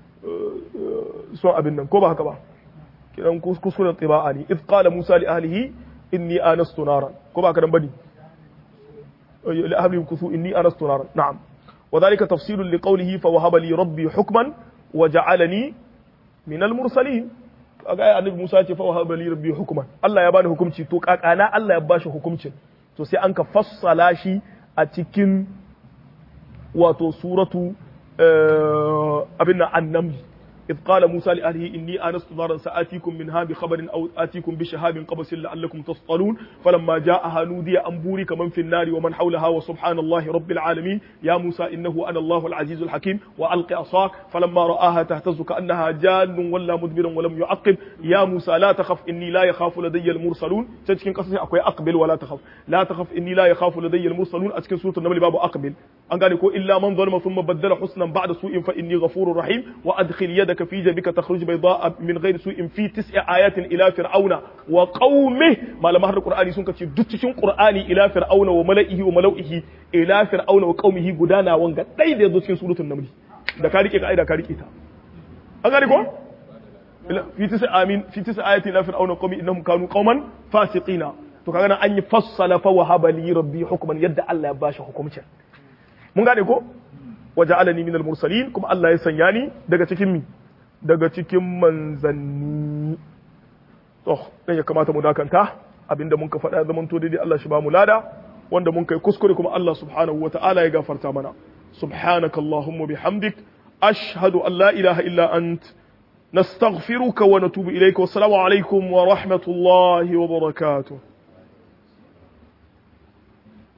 son abin nan ko ba haka ba kiran kuskuren tiba'a ne id qala musa li ahlihi inni anastu naran ko ba haka nan bane li ahlihim kuthu inni anastu naran na'am وذلك تفصيل لقوله فوهب لي ربي حكما وجعلني من المرسلين kaga annabi Musa ce fa wahaba li rabbi hukman Allah ya bani hukunci to kakana Allah ya bashi hukuncin to sai an ka fassala shi a cikin wato suratu abin annam إذ قال موسى لأهله إني آنست نارا سآتيكم منها بخبر أو آتيكم بشهاب قبس لعلكم تصطلون فلما جاءها نودي أن بورك من في النار ومن حولها وسبحان الله رب العالمين يا موسى إنه أنا الله العزيز الحكيم وألق عصاك فلما رآها تهتز كأنها جان ولا مدبرا ولم يعقب يا موسى لا تخف إني لا يخاف لدي المرسلون تشكين قصصي أكوي أقبل ولا تخف لا تخف إني لا يخاف لدي المرسلون أتكن سورة النمل باب أقبل أنقال إلا من ظلم ثم بدل حسنا بعد سوء فإني غفور رحيم وأدخل يدك في جيبك تخرج بيضاء من غير سوء في تسع آيات إلى فرعون وقومه ما لما هذا القرآن سنك تدتشن قرآني إلى فرعون وملئه وملئه إلى فرعون وقومه قدانا وانغا داي دي دوتشن سورة النمل da ka rike ka'ida ka rike ta an gane ko fi tisa amin fi tisa ayatin la fir'auna qawmi innahum kanu qauman fasiqina to kaga nan an yi fassala fa wahaba li rabbi hukman yadda Allah ya bashi hukumcin mun gane ko waja'alani minal mursalin kuma Allah ya sanya ni daga cikin mi daga cikin manzanni to dan ya kamata mu dakanta abinda mun ka faɗa zaman to daidai Allah shi ba mu lada wanda mun kai kuskure kuma Allah subhanahu wata'ala ya gafarta mana subhanakallahumma bihamdik ashhadu an la ilaha illa ant نستغفرك ونتوب إليك والسلام عليكم ورحمة الله وبركاته